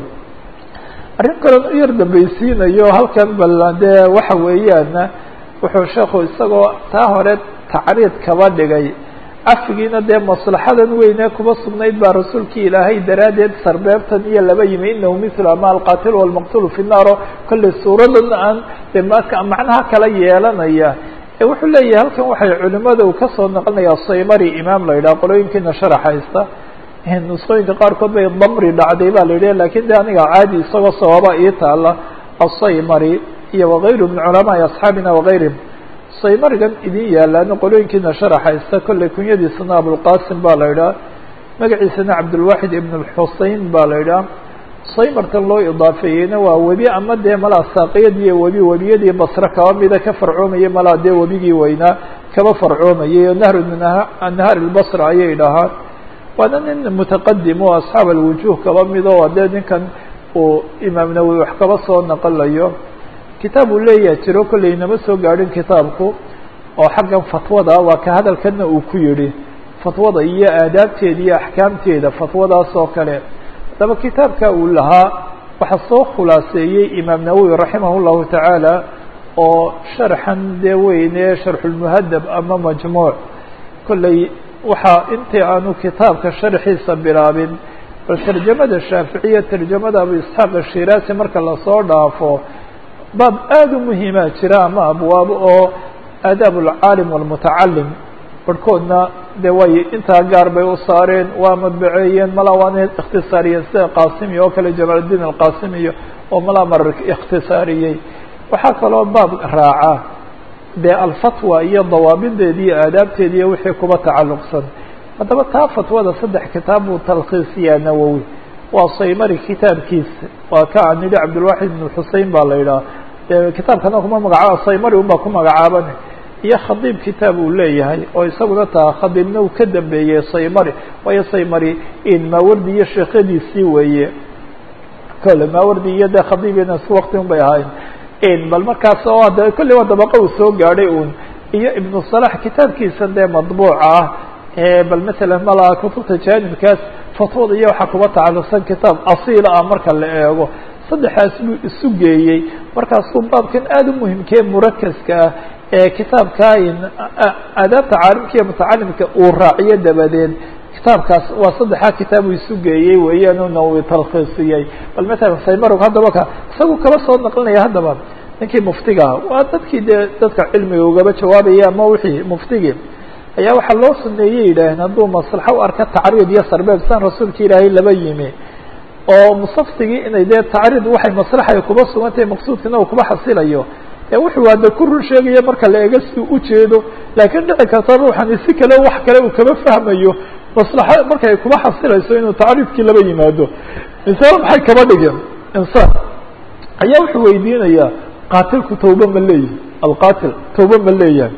arrin kalen u yar dambaysiinayo halkan bal dee waxa weeyaan wuxuu sheekhu isagoo taa hore tacriid kaba dhigay cafigiina dee maslaxadan weynee kuba sugnayd baa rasuulkii ilaahay daraaddeed sarbeebtan iyo laba yimi inahu mithlu ama alqatil walmaqtulu fi naaro kolley suuradan aan de maka macnaha kala yeelanaya ee wuxuu leeyahay halkan waxay culimada uu kasoo noqonaya saymari imaam la yidhaha qolooyinkiina sharax haysta nusqooyinka qaarkood bay damri dhacday ba la yidhi lakin de aniga caadi isagoo sababa ii taala asaymari iyo wagayru min culamaai asxaabina wagayrihim saymarigan idin yaalaano qolooyinkiina sharaxaysta kolley kunyadiisana abulqasim ba la yidhaha magaciisana cabdulwaxid ibn lxusein ba la yidhaha saymartan loo idaafeeyeyna waa webi ama dee malaa saaqiyadii webi webiyadii basre kaba mida ka farcoomayay malaa dee webigii weynaa kaba farcoomayay o nahru min anhaar lbasra ayay dhahaan waana nin mutaqadim o asxaab alwujuh kaba mido o dee ninkan uu imaam nawowi wax kaba soo naqalayo kitaab uu leeyaha jiro kolley inama soo gaadhin kitaabku oo xaggan fatwada waa ka hadalkana uu ku yihi fatwada iyo aadaabteeda iyo axkaamteeda fatwadaas oo kale haddaba kitaabka uu lahaa waxaa soo khulaaseeyey imaam nawowi raximah llahu tacaala oo sharxan dee weyne sharxulmuhadab ama majmuuc kolley waxaa intii aanu kitaabka sharxiisa bilaabin bal tarjamada shaaficiya tarjamada abu isxaaq ashiraasi marka lasoo dhaafo baab aada u muhiima jira ama abwaab oo aadaab alcaalim walmutacalim barhkoodna de way intaa gaar bay u saareen waa madbaceeyeen malaa waana ikhtisaariyeen sida qaasimi oo kale jamaaluddiin alqasimiyo oo malaa marar ikhtisaariyey waxaa kaloo baab raaca dee alfatwa iyo dawaabideedi iyo aadaabteedi iyo wixii kuba tacalluqsan haddaba taa fatwada saddex kitaab buu talkhiisiyaa nawowi waa saymari kitaabkiisa waa ka aan nidhi cabdilwaxid ibn xusein baa la yidhaha de kitaabkana kuma magacaaba saymari un baa ku magacaaban iyo khadiib kitaab uu leeyahay oo isaguna taa khadiibna uu ka dambeeyey saymari waayo saymari maawardi iyo sheekhadiisii weeye kole maawardi iyo de khadiibina isku wakti un bay ahayn bal markaas oo de kolley waa dabaqa uu soo gaadhay un iyo ibnu salax kitaabkiisa dee madbuuca ah bal masalan malaa kutubta jaanibkaas fatwada iyo waxaa kuba tacalluqsan kitaab asiila ah marka la eego saddexaas buu isu geeyey markaasuu baabkan aada u muhimkee murakaska ah ee kitaabka aadaabta caalimka iyo mutacalimka uu raaciyo dabadeed kitaabkaas waa saddexaa kitaab uu isu geeyey weeyaan una uu talkhiisiyey bal matalan saymarog haddaba ka isagu kala soo naqlinaya haddaba ninkii muftigaha waa dadkii dee dadka cilmiga ugaba jawaabaya ama wixii muftigii ayaa waxaa loo suneeyey yidhaaheen hadduu maslaxo u arka tacriid iyo sarbeeb san rasuulka ilaahay laba yimi oo musaftigii inay dee tacriid waxay maslaxay kuba sugantahay maqsuudkina uu kuba xasilayo ee wuxuu hadda ku run sheegaya marka la ega si ujeedo laakiin dhici karta ruuxani si kale wax kale uu kama fahmayo maslaxo markay kuba xasilayso inuu tacriidkii laba yimaado insaan maxay kaba dhigeen insaan ayaa wuxuu weydiinayaa qaatilku tawba ma leeyihi alqaatil tawba ma leeyahay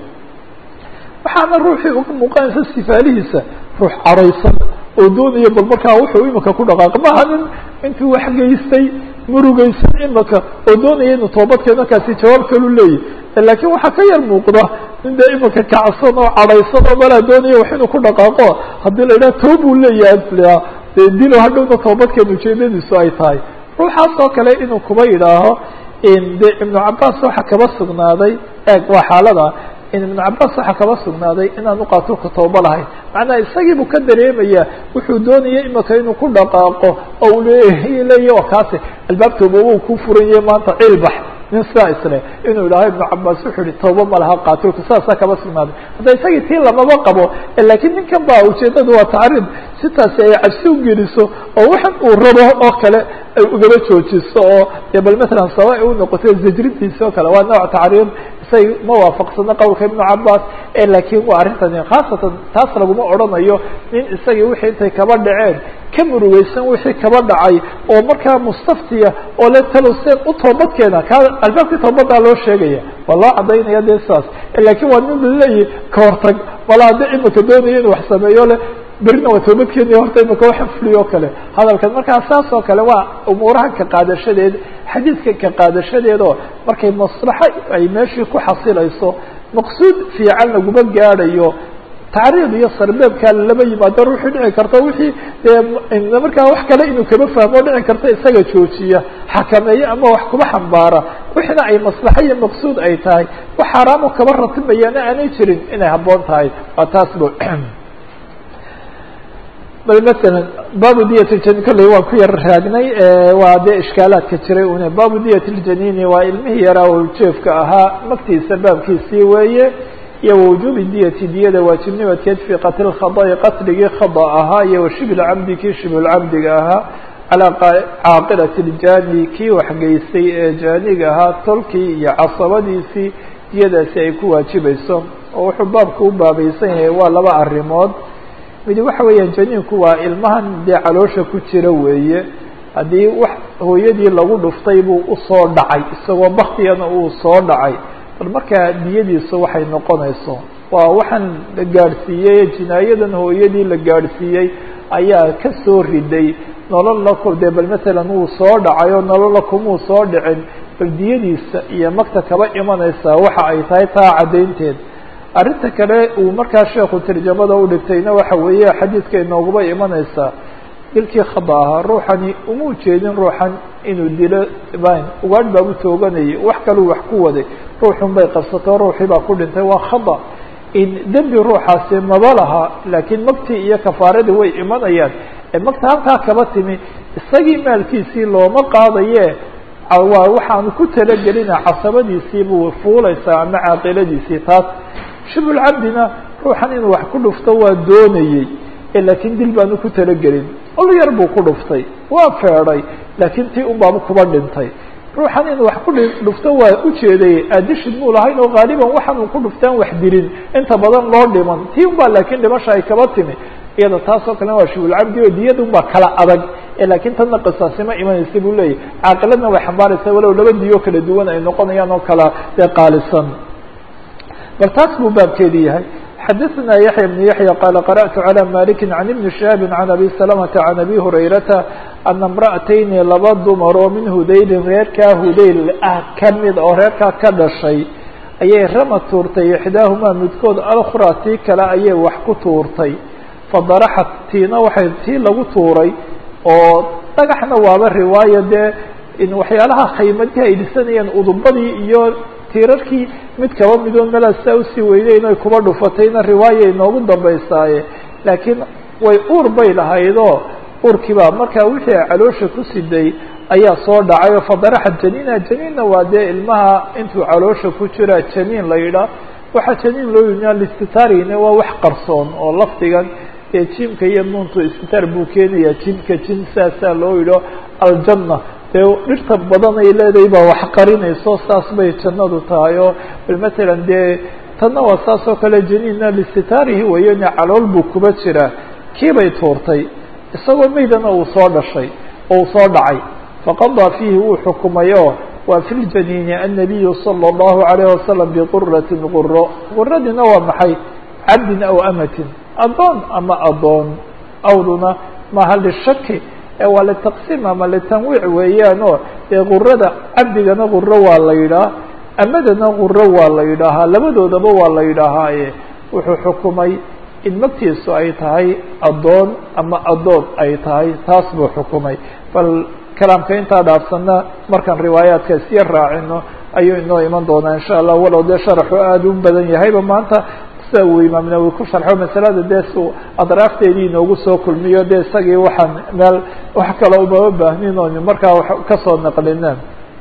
waxaana ruuxii uga muuqanaysa sifaalihiisa ruux cadhaysan oo doonaya bal markaa wuxuu imika ku dhaqaaq maha nin intuu wax geystay murugaysan imika oo doonaya inuu toobadkeed markaasi jawaab kalu leeyahy laakiin waxaa ka yar muuqda nin dee imika kacsan oo cadhaysan oo malaa doonaya wax inuu ku dhaqaaqo haddii la yidhaha toobuu leeyahay dee dilo hadhowna toobadkeed ujeedadiisu ay tahay ruuxaas oo kale inuu kuba yidhaaho de ibnu cabaas waxa kaba sugnaaday eeg waa xaalada ibnu cabaas waxaa kaba sugnaaday inaanu qaatilku tawba lahayn macnaha isagiibuu ka dareemaya wuxuu doonaya imika inuu ku dhaqaaqo oo u leey leeya o kaasi albaab tawba wuu ku furan yahay maanta ciilbax nin sidaa isle inuu idhaaho ibnu cabaas wuxuu yihi tawba ma laha qaatilku sidaasaa kaba sugnaaday hadda isagii tii lamaba qabo lakiin ninkan ba ujeedadu waa tacriid sitaasi ay cabsi ugeliso oo waxan uu rabo oo kale ay ugaba joojiso oo dee bal matalan saba ay unoqotay zajrintiisi oo kale waa nooc tacriid isay ma waafaqsano qowlka ibnu cabaas laakiin waa arrintani khaasatan taas laguma odhanayo nin isagii wixii intay kaba dhaceen ka murugeysan wixii kaba dhacay oo markaa mustaftiya oo le taloseen u toobadkeena ka albaabkii toobadaa loo sheegaya waa loo cadaynaya dee saas lakin waa nin laleeyahy ka hortag wala hadda imika doonaya inu wax sameeyo le berina waa toobadkeeni horta imika waxa fuliyo o kale hadalkan markaa saas oo kale waa umuuraha ka qaadashadeed xadiidka ka qaadashadeed oo markay maslaxo ay meeshii ku xasilayso maqsuud fiican laguma gaadhayo tacriid iyo sarbeebkaa lama yimaado ruuxii dhici karta wixii dee markaa wax kale inuu kama fahmo dhici karta isaga joojiya xakameeyo ama wax kuba xambaara wixina ay maslaxo iyo maqsuud ay tahay wax xaaraamo kaba ratimayaana aanay jirin inay habboon tahay waa taas bo bal masalan baabu diyat ljaniin kolley waan ku yar raagnay waa dee ishkaalaadka jiray une baabu diyat ljaniini waa ilmihii yaraa oo jeefka ahaa magtiisa baabkiisii weeye iyo wawujuubi diyati diyada waajibnimadkeed fii qatli khada'i qatligii khada ahaa iyo washibl camdi kii shibulcamdiga ahaa calaa caaqilati ljani kii waxgeystay ee jaaniga ahaa tolkii iyo casabadiisii diyadaasi ay ku waajibayso oo wuxuu baabku u baabaysan yahay waa laba arrimood midi waxa weeyaan janiinku waa ilmahan dee caloosha ku jira weeye haddii wax hooyadii lagu dhuftay buu usoo dhacay isagoo baktiyana uu soo dhacay bal markaa diyadiisu waxay noqonayso waa waxaan la gaadhsiiyey jinaayadan hooyadii la gaadhsiiyey ayaa ka soo riday nololna ku dee bal masalan wuu soo dhacay oo nololla kumuu soo dhicin bal diyadiisa iyo magta kaba imanaysaa waxa ay tahay taa caddaynteed arrinta kale uu markaa sheekhu tarjamada u dhigtayna waxa weeye xadiidka inooguba imanaysaa dilkii khada ahaa ruuxani uma ujeedin ruuxan inuu dilo ban ugaadh baa u tooganayay wax kaluu wax ku waday ruuxun bay qabsato ruuxii baa ku dhintay waa khada in dembi ruuxaasi maba laha laakiin magtii iyo kafaaradii way imanayaan magta halkaa kaba timi isagii maalkiisii looma qaadaye waa waxaanu ku talagelina casabadiisii buu fuulaysaa ama caaqiladiisii taas shibulcabdina ruuxan inuu wax ku dhufto waa doonayey laakiin dil baanu ku talagelin ol yar buu ku dhuftay waa feeday laakiin tii un baaba kuba dhintay ruuxan inuu wax ku dhufto waa ujeeday aadishid muu lahayn oo haaliban waxaan uu ku dhuftaan wax dilin inta badan loo dhiman tii un baa laakiin dhimasha ay kaba timi iyada taasoo kalena waa shibulcabdi oo diyada un baa kala adag laakiin tadna qisaasima imanaysa buu leeyahy caaqiladna way xambaaraysa walow laba diyo kala duwan ay noqonayaan oo kala dee qaalisan bal taas buu baabkeedi yahay xadaثna yaحya بن yaحyى qال qarأت عlى maliki عan iبn شhihaabi عan abi سلمةa عan abi hurayrata ana امra'atayni laba dumar oo min hudaylin reerkaa hudayl ah kamid oo reerkaa ka dhashay ayay rama tuurtay ixdaahumaa midkood alkhraa tii kale ayay wax ku tuurtay fadaraxat tiina waxay tii lagu tuuray oo dhagaxna waaba riwaayo dee in waxyaalaha khaymadka ay dhisanayeen udubadii iyo tiirarkii mid kaba midoo melaa saa usii weyneyn oy kuba dhufatayna riwaaya inoogu dambaysaaye laakiin way uur bay lahaydoo uurkiibaa markaa wixii a caloosha ku siday ayaa soo dhacay oo fadaraxa janiina janiinna waa dee ilmaha intuu caloosha ku jira janiin la yidhaah waxaa janiin loo yidnaa listitaarina waa wax qarsoon oo lafdigan ee jimka iyo nuuntu istitaar buu keenayaa jimka jin saasaa loo yidho aljanna dee dhirta badan ay leedahay baa wax qarinayso saas bay jannadu tahay oo bal matalan dee tanna waa saas oo kale janiinna listitaarihi wayane calool buu kuba jiraa kiibay tuurtay isagoo meydana uu soo dhashay oo uu soo dhacay faqadaa fiihi wuu xukumay oo waa fi ljaniini annabiyu sala allahu alayhi wasalam biquratin quro quradina waa maxay cabdin aw amatin addoon ama addoon awduna maha lishaki waa litaqsiim ama litanwiic weeyaan oo dee qurada cabdigana quro waa la yidhaah amadana quro waa la yidhaahaa labadoodaba waa la yidhaahaaye wuxuu xukumay in magtiisu ay tahay addoon ama addoon ay tahay taas buu xukumay bal kalaamka intaa dhaafsana markaan riwaayaadka isya raacino ayuu inoo iman doonaa insha allah walow dee sharaxu aada u badan yahayba maanta sida uu imaam nawowi ku sharxo masalada dee su adraafteedii inoogu soo kulmiyo dee isagii waxaan meel wax kale umama baahnin oon markaa wax kasoo naqlina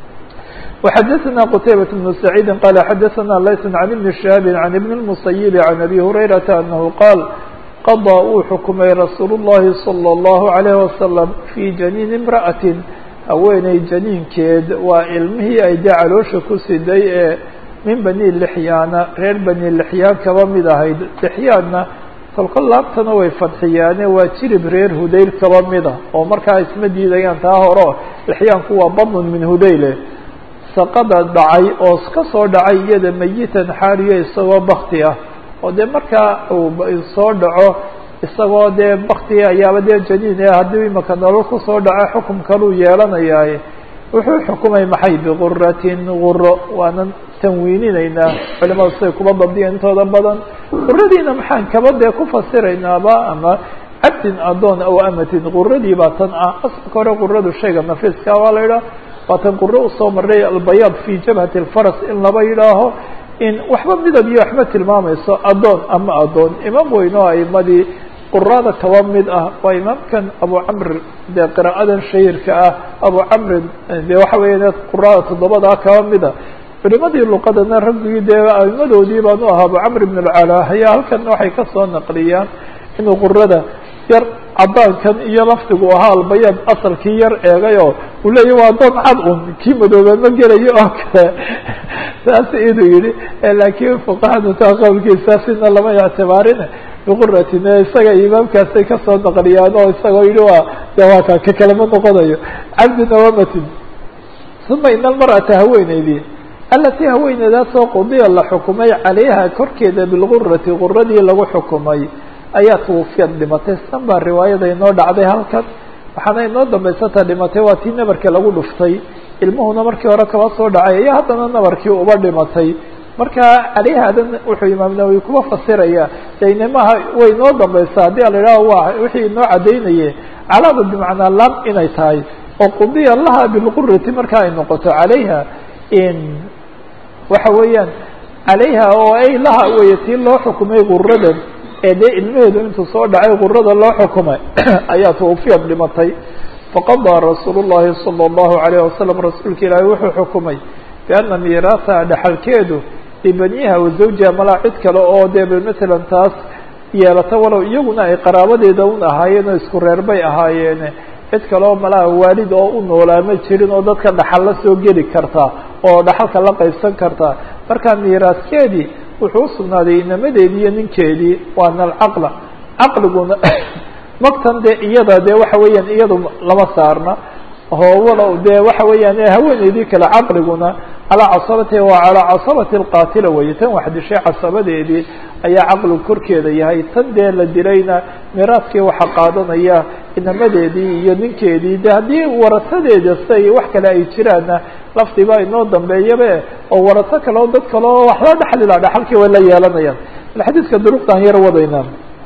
وxadثna qتaybة بن سعيid qال xadثna layث عن iبن شhهاaب عن iبن المسيب عن أbي هريرةa أنه qاal qضى uu xukumay rasuul الlahi صلى الله عليه وسلم في جنين امرأة haweeney janiinkeed waa ilmihii ay dee caloosha ku siday ee min bani lixyaana reer bani lixyaan kaba mid ahayd lixyaanna kolkol laabtana way fadxiyaane waa jirib reer hudayl kaba mida oo markaa isma diidayaan taa horo lixyaanku waa badnun min hudayle saqada dhacay oo ka soo dhacay iyada mayitan xaaliyo isagoo bakti ah oo dee markaa uu soo dhaco isagoo dee baktiga ayaaba dee janiin ee haddii imaka nolol kusoo dhaco xukum kaluu yeelanayaaye wuxuu xukumay maxay biguratin guro waanan tanwiininaynaa culimadu siday kuba dabdiya intooda badan guradiina maxaan kaba dee ku fasiraynaaba ama cabdin adoon aw amatin guradii baa tan ah asalka hore guradu shayga nafiiska waa la yidhaha waa tan guro usoo maray albayaad fi jabhati alfaras in laba yidhaaho in waxba midab iyo waxba tilmaamayso adoon ama adoon imaam weyn oo aimadii qurada kaba mid ah waa imaamkan abu camr dee qira'adan shahirka ah abu camrin de waxa weya qurada toddobadaa kaba mida culimadii luqadana raggii dee aimadoodii baanu ahaa abu camr ibn alcala ayaa halkan waxay kasoo naqliyaan inuu qurada yar cadaankan iyo lafdigu ahaa albayaad asalkii yar eegayoo uu leeya waa doon cad un kii madoobe ma gelayo oo kale saas inuu yihi laakiin fuqahadu taa qowlkiisaasina lama ictibaarin biquratin isaga imaamkaasay kasoo naqliyaan oo isagoo yihi waa de waa ka ka kalama noqonayo cabdin awamatin uma ina almar'ata haweeneydii alatii haweeneydaasoo qudiya la xukumay calayha korkeeda bilgurati guradii lagu xukumay ayaa twufiyad dhimatay san baa riwaayada inoo dhacday halkan waxaana inoo dambaysata dhimatay waa tii nabarka lagu dhuftay ilmuhuna markii hore kaba soo dhacay iyo haddana nabarkii uba dhimatay marka caleyhadan wuxuu imaam nawowi kuba fasiraya daynamaha way inoo dambaysaa haddii a la idhaho waa wixii inoo cadaynaye calaada bimacnaa lam inay tahay oo qudiya laha bilqurati marka ay noqoto calayha in waxa weeyaan calayha oo ay laha weye tii loo xukumay guradan ee dee ilmaheedu intuu soo dhacay gurada loo xukumay ayaa twafiyad dhimatay faqadaa rasuul llahi salى اllahu alayh wasalam rasuulka ilaahi wuxuu xukumay biana miiraaha dhaxalkeedu libaniha wa zawjiha malaa cid kale oo dee matalan taas yeelata walow iyaguna ay qaraabadeeda un ahaayeen oo isku reer bay ahaayeene cid kale oo malaha waalid oo u noolaa ma jirin oo dadka dhaxal la soo geli karta oo dhaxalka la qaybsan karta marka miiraaskeedii wuxuu usugnaaday inamadeedii iyo ninkeedii waana alcaqla caqliguna magtan dee iyada dee waxa weeyaan iyadu lama saarna oo walow dee waxa weeyaan haweeneydii kale caqliguna calaa casabati waa calaa casabati alqaatila weye tan wax dishay casabadeedii ayaa caqligu korkeeda yahay tan dee la dilayna miraaskii waxa qaadanaya inamadeedii iyo ninkeedii de haddii warasadeeda siay wax kale ay jiraanna lafdiba inoo dambeeyabe oo waraso kale oo dad kale oo wax la dhexlila dhaxalkii way la yeelanayaan xadiidka duruqtaan yar wadayna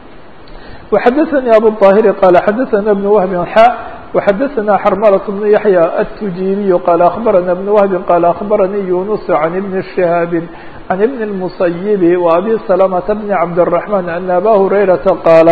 وxadثnي abu الطاhر qال xadثna بن وهب xا وxadثna xrmلة بن يحيى التujiلي qال أخبرna بن وهب qال أخبرني يuنس عن بن شهاaب عن بن المصيب وأbي سلمة بن عبدالرحمن أن أbا هريرةa qاaل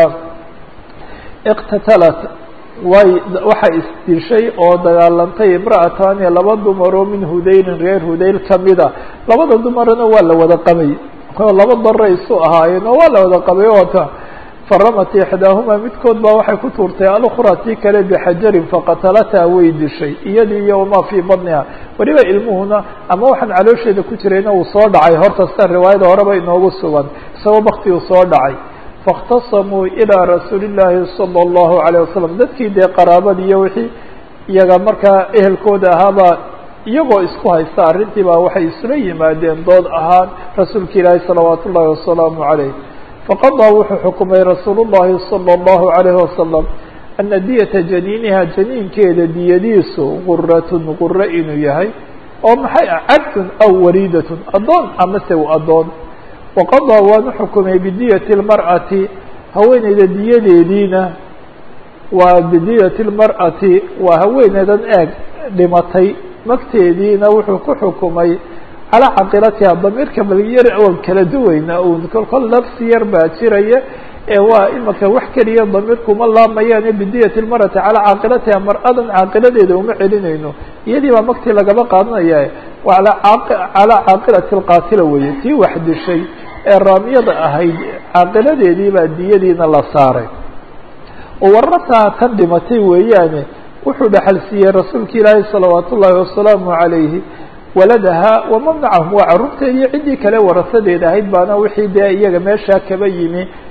اqتتلت way waxay isdishay oo dagaalantay imra'atani laba dumaroo min hudaylin reer hudayl kamida labada dumarna waa la wada qabay oo laba dara isu ahaayeen oo waa la wada qabay oota faramat ixdaahuma midkood baa waxay ku tuurtay alukra tii kale bixajarin faqatalata way dishay iyadii iyo wamaa fii badniha weliba ilmuhuna ama waxaan caloosheeda ku jirayna uu soo dhacay horta sida riwaayada horeba inoogu sugan isagoo bakti uu soo dhacay faاkhtasamuu ilىa rasuuli الlahi salى الlahu عalيه wasalam dadkii dee qaraabadii iyo wixii iyaga markaa ehelkooda ahaabaa iyagoo isku haysta arrintii baa waxay isula yimaadeen dood ahaan rasuulka ilaahi salawaat ullahi wasalaamu عaleyh faqadaa wuxuu xukumay rasuul الlahi salى الlahu عalيh wasalam ana diyata janiiniha janiinkeeda diyadiisu guratun guro inuu yahay oo maxay ah cabdun aw waliidatun addoon amase addoon waqadaa waanu xukumay bidiyati اlmar'ati haweeneyda diyadeediina waa bidiyati اlmar'ati waa haweeneydan eeg dhimatay magteediina wuxuu ku xukumay calaa caqilatiha damiirka balyar oon kala duweyna un kolkol nafsi yar baa jiraya ee waa imaka wax keliya damiirkuma laamayaane bidiyati اlmar'ati calaa caaqilatiha mar-adan caaqiladeeda uma celinayno iyadii baa magtii lagaba qaadanaya calaa caaqilati اlqaatila weeye tii wax dishay ee raamiyada ahayd caaqiladeedii baa diyadiina la saaray oo warataa tan dhimatay weeyaane wuxuu dhaxal siiyey rasuulka ilaahi salawaat ullaahi wasalaamu calayhi waladaha waman macahum waa carruurteediiyo ciddii kale warasadeeda ahayd baana wixii dee iyaga meeshaa kaba yimi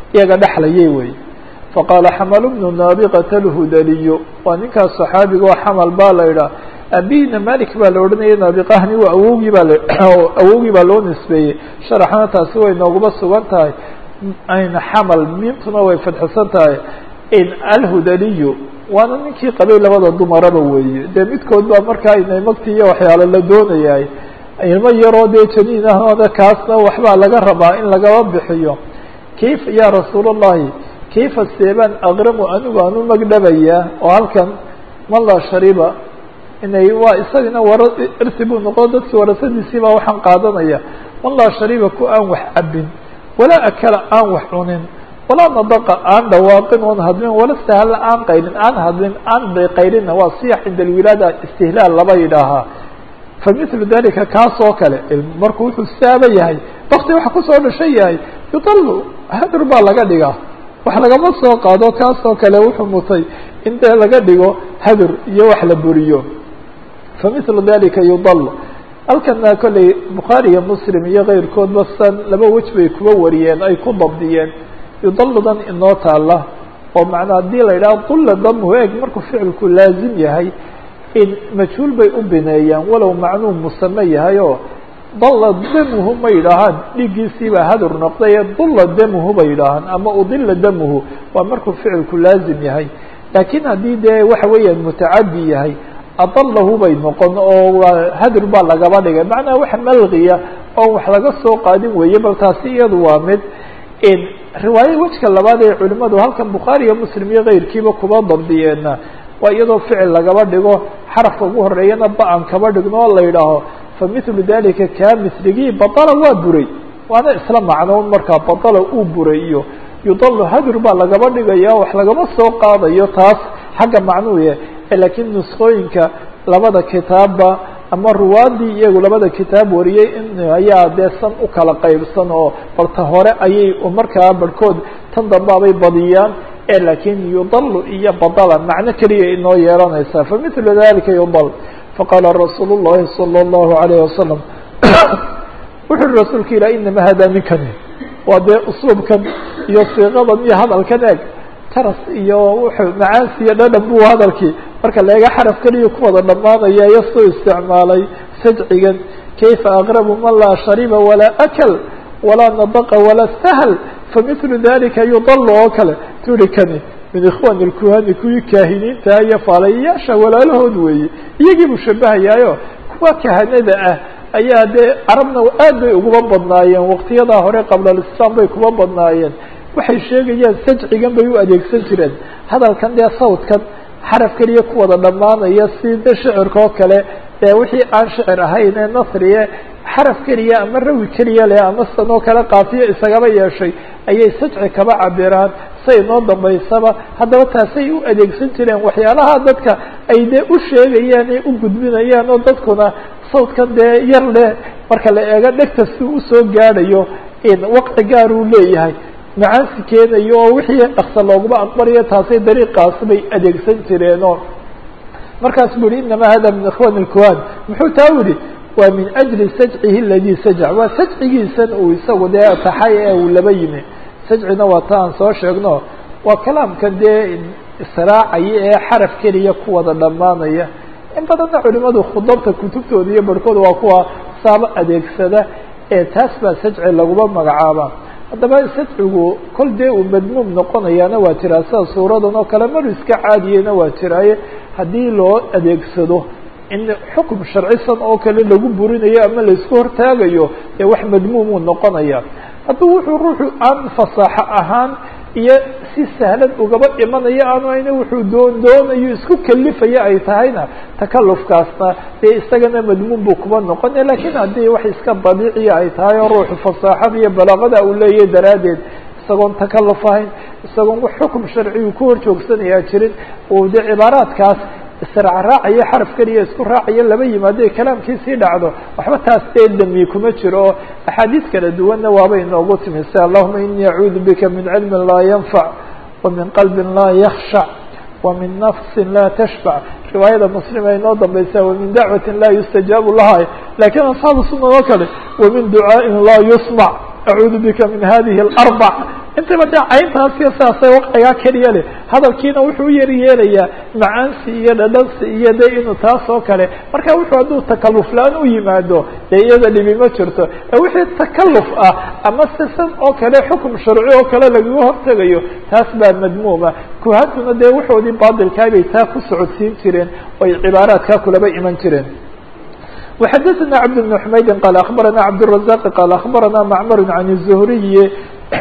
iyaga dhexlayay wey faqaala xamalu bnu naabiqata alhudaliyu waa ninkaas saxaabiga oo xamal baa la idhaah abihina malik baa la odhanaya naabiqahani waa awowgii baa awowgii baa loo nisbeeyey sharaxna taasi way nooguma sugan tahay ayna xamal miimtuna way fadxisan tahay in alhudaliyu waana ninkii qabay labada dumaraba weeye dee midkood baa markaa inay magti iyo waxyaalo la doonayahay ilmo yaroo dee janiin ahooda kaasna waxbaa laga rabaa in lagaba bixiyo kayf ya rasuul allahi kayfa seebaan aqramu anigu aan u magdhabayaa oo halkan man laa shariba inay waa isagana wara irsi buu noqo dadkii warasadiisii baa waxaan qaadanaya man laa shariba ku aan wax cabin walaa akala aan wax cunin walaa nadaqa aan dhawaaqin oon hadlin wala sahalla aan qaylin aan hadlin aan qaylinna waa siyax cinda alwilaada istihlaal laba yidhaahaa famithlu dalika kaas oo kale marku wuxuu saaba yahay wakti waxa kusoo dhashan yahay yudalu hadur baa laga dhigaa wax lagama soo qaado kaas oo kale wuxuu mutay in dee laga dhigo hadur iyo wax la buriyo famithlu dalika yudal halkana kolley bukhaari iyo muslim iyo keyrkoodba san laba wej bay kuba wariyeen ay ku dabdiyeen yudaludan inoo taala oo macnaa haddii la yidhaha dulla damuhu eeg markuu ficilku laazim yahay in majhuul bay u bineeyaan walow macnuu musame yahay oo dalla damuhu ma yidhaahaan dhiiggiisiibaa hadur noqdaye dulla damuhu bay yidhaahaan ama udila damuhu waa markuu ficilku laazim yahay laakiin haddii dee waxa weeyaan mutacadi yahay adalahu bay noqon oo waa hadur baa lagaba dhigay macnaha wax malgiya oo wax laga soo qaadin weeye bal taasi iyadu waa mid riwaayo wejka labaad ee culimadu halkan bukhaari iyo muslim iyo keyrkiiba kuba dabdiyeenna waa iyadoo ficil lagaba dhigo xarafka ugu horeeyana ba-an kaba dhigno oo la yidhaaho famithlu dalika kaa misligii badala waa buray waana isla macnoon markaa badala uu buray iyo yudalu hadur baa lagaba dhigaya wax lagama soo qaadayo taas xagga macnuuya laakiin nuskooyinka labada kitaabba ama ruwaadii iyagu labada kitaab wariyey in ayaa dee san u kala qaybsan oo balta hore ayay markaa barhkood tan dambaabay badiyaan lakin yudalu iyo badala macno keliya inoo yeelanaysaa famithlu dalika yudal faqaala rasuul الlahi salى الlahu عalayه wasalam wuxu uhi rasuulka ilah inama hada minkani waa dee usluubkan iyo siiqadan iyo hadalkan eeg taras iyo wuxuu macaansi iyo dhadhan buu hadalkii marka laega xaraf keliya ku wada dhamaanaya iyo soo isticmaalay sajcigan kayfa aqrabu man laa shariba walaa akl walaa nadaqa walaa sahl famithlu dalika yudalu oo kale turi kani min ikhwani lkuhani kuwii kaahiniinta iyo faalayayaasha walaalahood weeye iyagii buu shabahayaayo kuwa kahanada ah ayaa dee carabna aad bay uguma badnaayeen waqtiyadaa hore qabla alislaam bay kuma badnaayeen waxay sheegayaan sajcigan bay u adeegsan jireen hadalkan dee sawdkan xaraf keliya ku wada dhammaanaya si de shicirka oo kale dee wixii aan shicir ahayn ee nasriye xaraf keliya ama rawi keliya leh ama san oo kale kaafiyo isagaba yeeshay ayay sajci kaba cabiraan say noo dambaysaba haddaba taasay u adeegsan jireen waxyaalaha dadka ay dee u sheegayaan ee u gudbinayaan oo dadkuna sawdkan dee yar leh marka la eego dhegta si usoo gaadhayo waqti gaar uu leeyahay macaansi keenayo oo wixii dhaksa looguma aqbalayo taasay dariiqaas bay adeegsan jireenoo markaas bu yihi inama hada min ikhwan اlkuhan muxuu taa yihi waa min ajli sajcihi aladi sajc waa sajcigiisan uu isagu dee taxay ee uu laba yimi sajcina waa ta aan soo sheegno waa kalaamkan dee israacaya ee xaraf keliya ku wada dhammaanaya in badanna culimadu khudabta kutubtooda iyo barhkooda waa kuwa saaba adeegsada ee taas baa sajci laguma magacaaba haddaba sajcigu kol dee uu madmuum noqonayaana waa jiraa sida suuradan oo kale maru iska caadiyeyna waa jiraaye haddii loo adeegsado in xukum sharcisan oo kale lagu burinayo ama laisku hortaagayo ee wax madmuumuu noqonaya hadduu wuxuu ruuxu aan fasaaxo ahaan iyo si sahlan ugaba dhimanayo aanu ayna wuxuu doon doonayo isku kalifayo ay tahayna takalufkaasna dee isagana madmuum buu kuba noqonaya lakin haddii wax iska dabiiciya ay tahay oo ruuxu fasaaxada iyo balaaqada uu leeyahay daraaddeed isagoon takaluf ahayn isagoon wax xukum sharcigu ku hor joogsanayaa jirin uu dee cibaaraadkaas israacraacayo xaraf keliya isku raacayo laba yimaado ee kalaamkiisii dhacdo waxba taas dee dami kuma jiro oo axaadiis kala duwanna waaba inoogu timi si allahuma inii acuudu bika min cilmin laa yanfac wa min qalbin laa yakshac wa min nafsin laa tashbac riwaayada muslim ay noo dambaysa wa min dacwatin laa yustajaabu laha lakin asxaabu sunna oo kale wa min ducaaءin laa yusmac acuudu bika min hadihi اlarbac intaba dee cayntaasiyo sidaasay waqcigaa keliya leh hadalkiina wuxuu u yar yeelayaa macaansi iyo dhadhansi iyo de inuu taas oo kale marka wuxuu hadduu takaluf la-aan u yimaado dee iyada dhibi ma jirto ee wixii takaluf ah ama sisan oo kale xukum sharci oo kale lagaga hortegayo taas baa madmuuma kuhantuna dee waxoodii baadilkaa bay taa ku socodsiin jireen oy cibaaraadkaa kulaba iman jireen وxdثna cبد بن حmayd qال أخبرnا cبدالرزاq qال أخبرnا معmر عن الزهري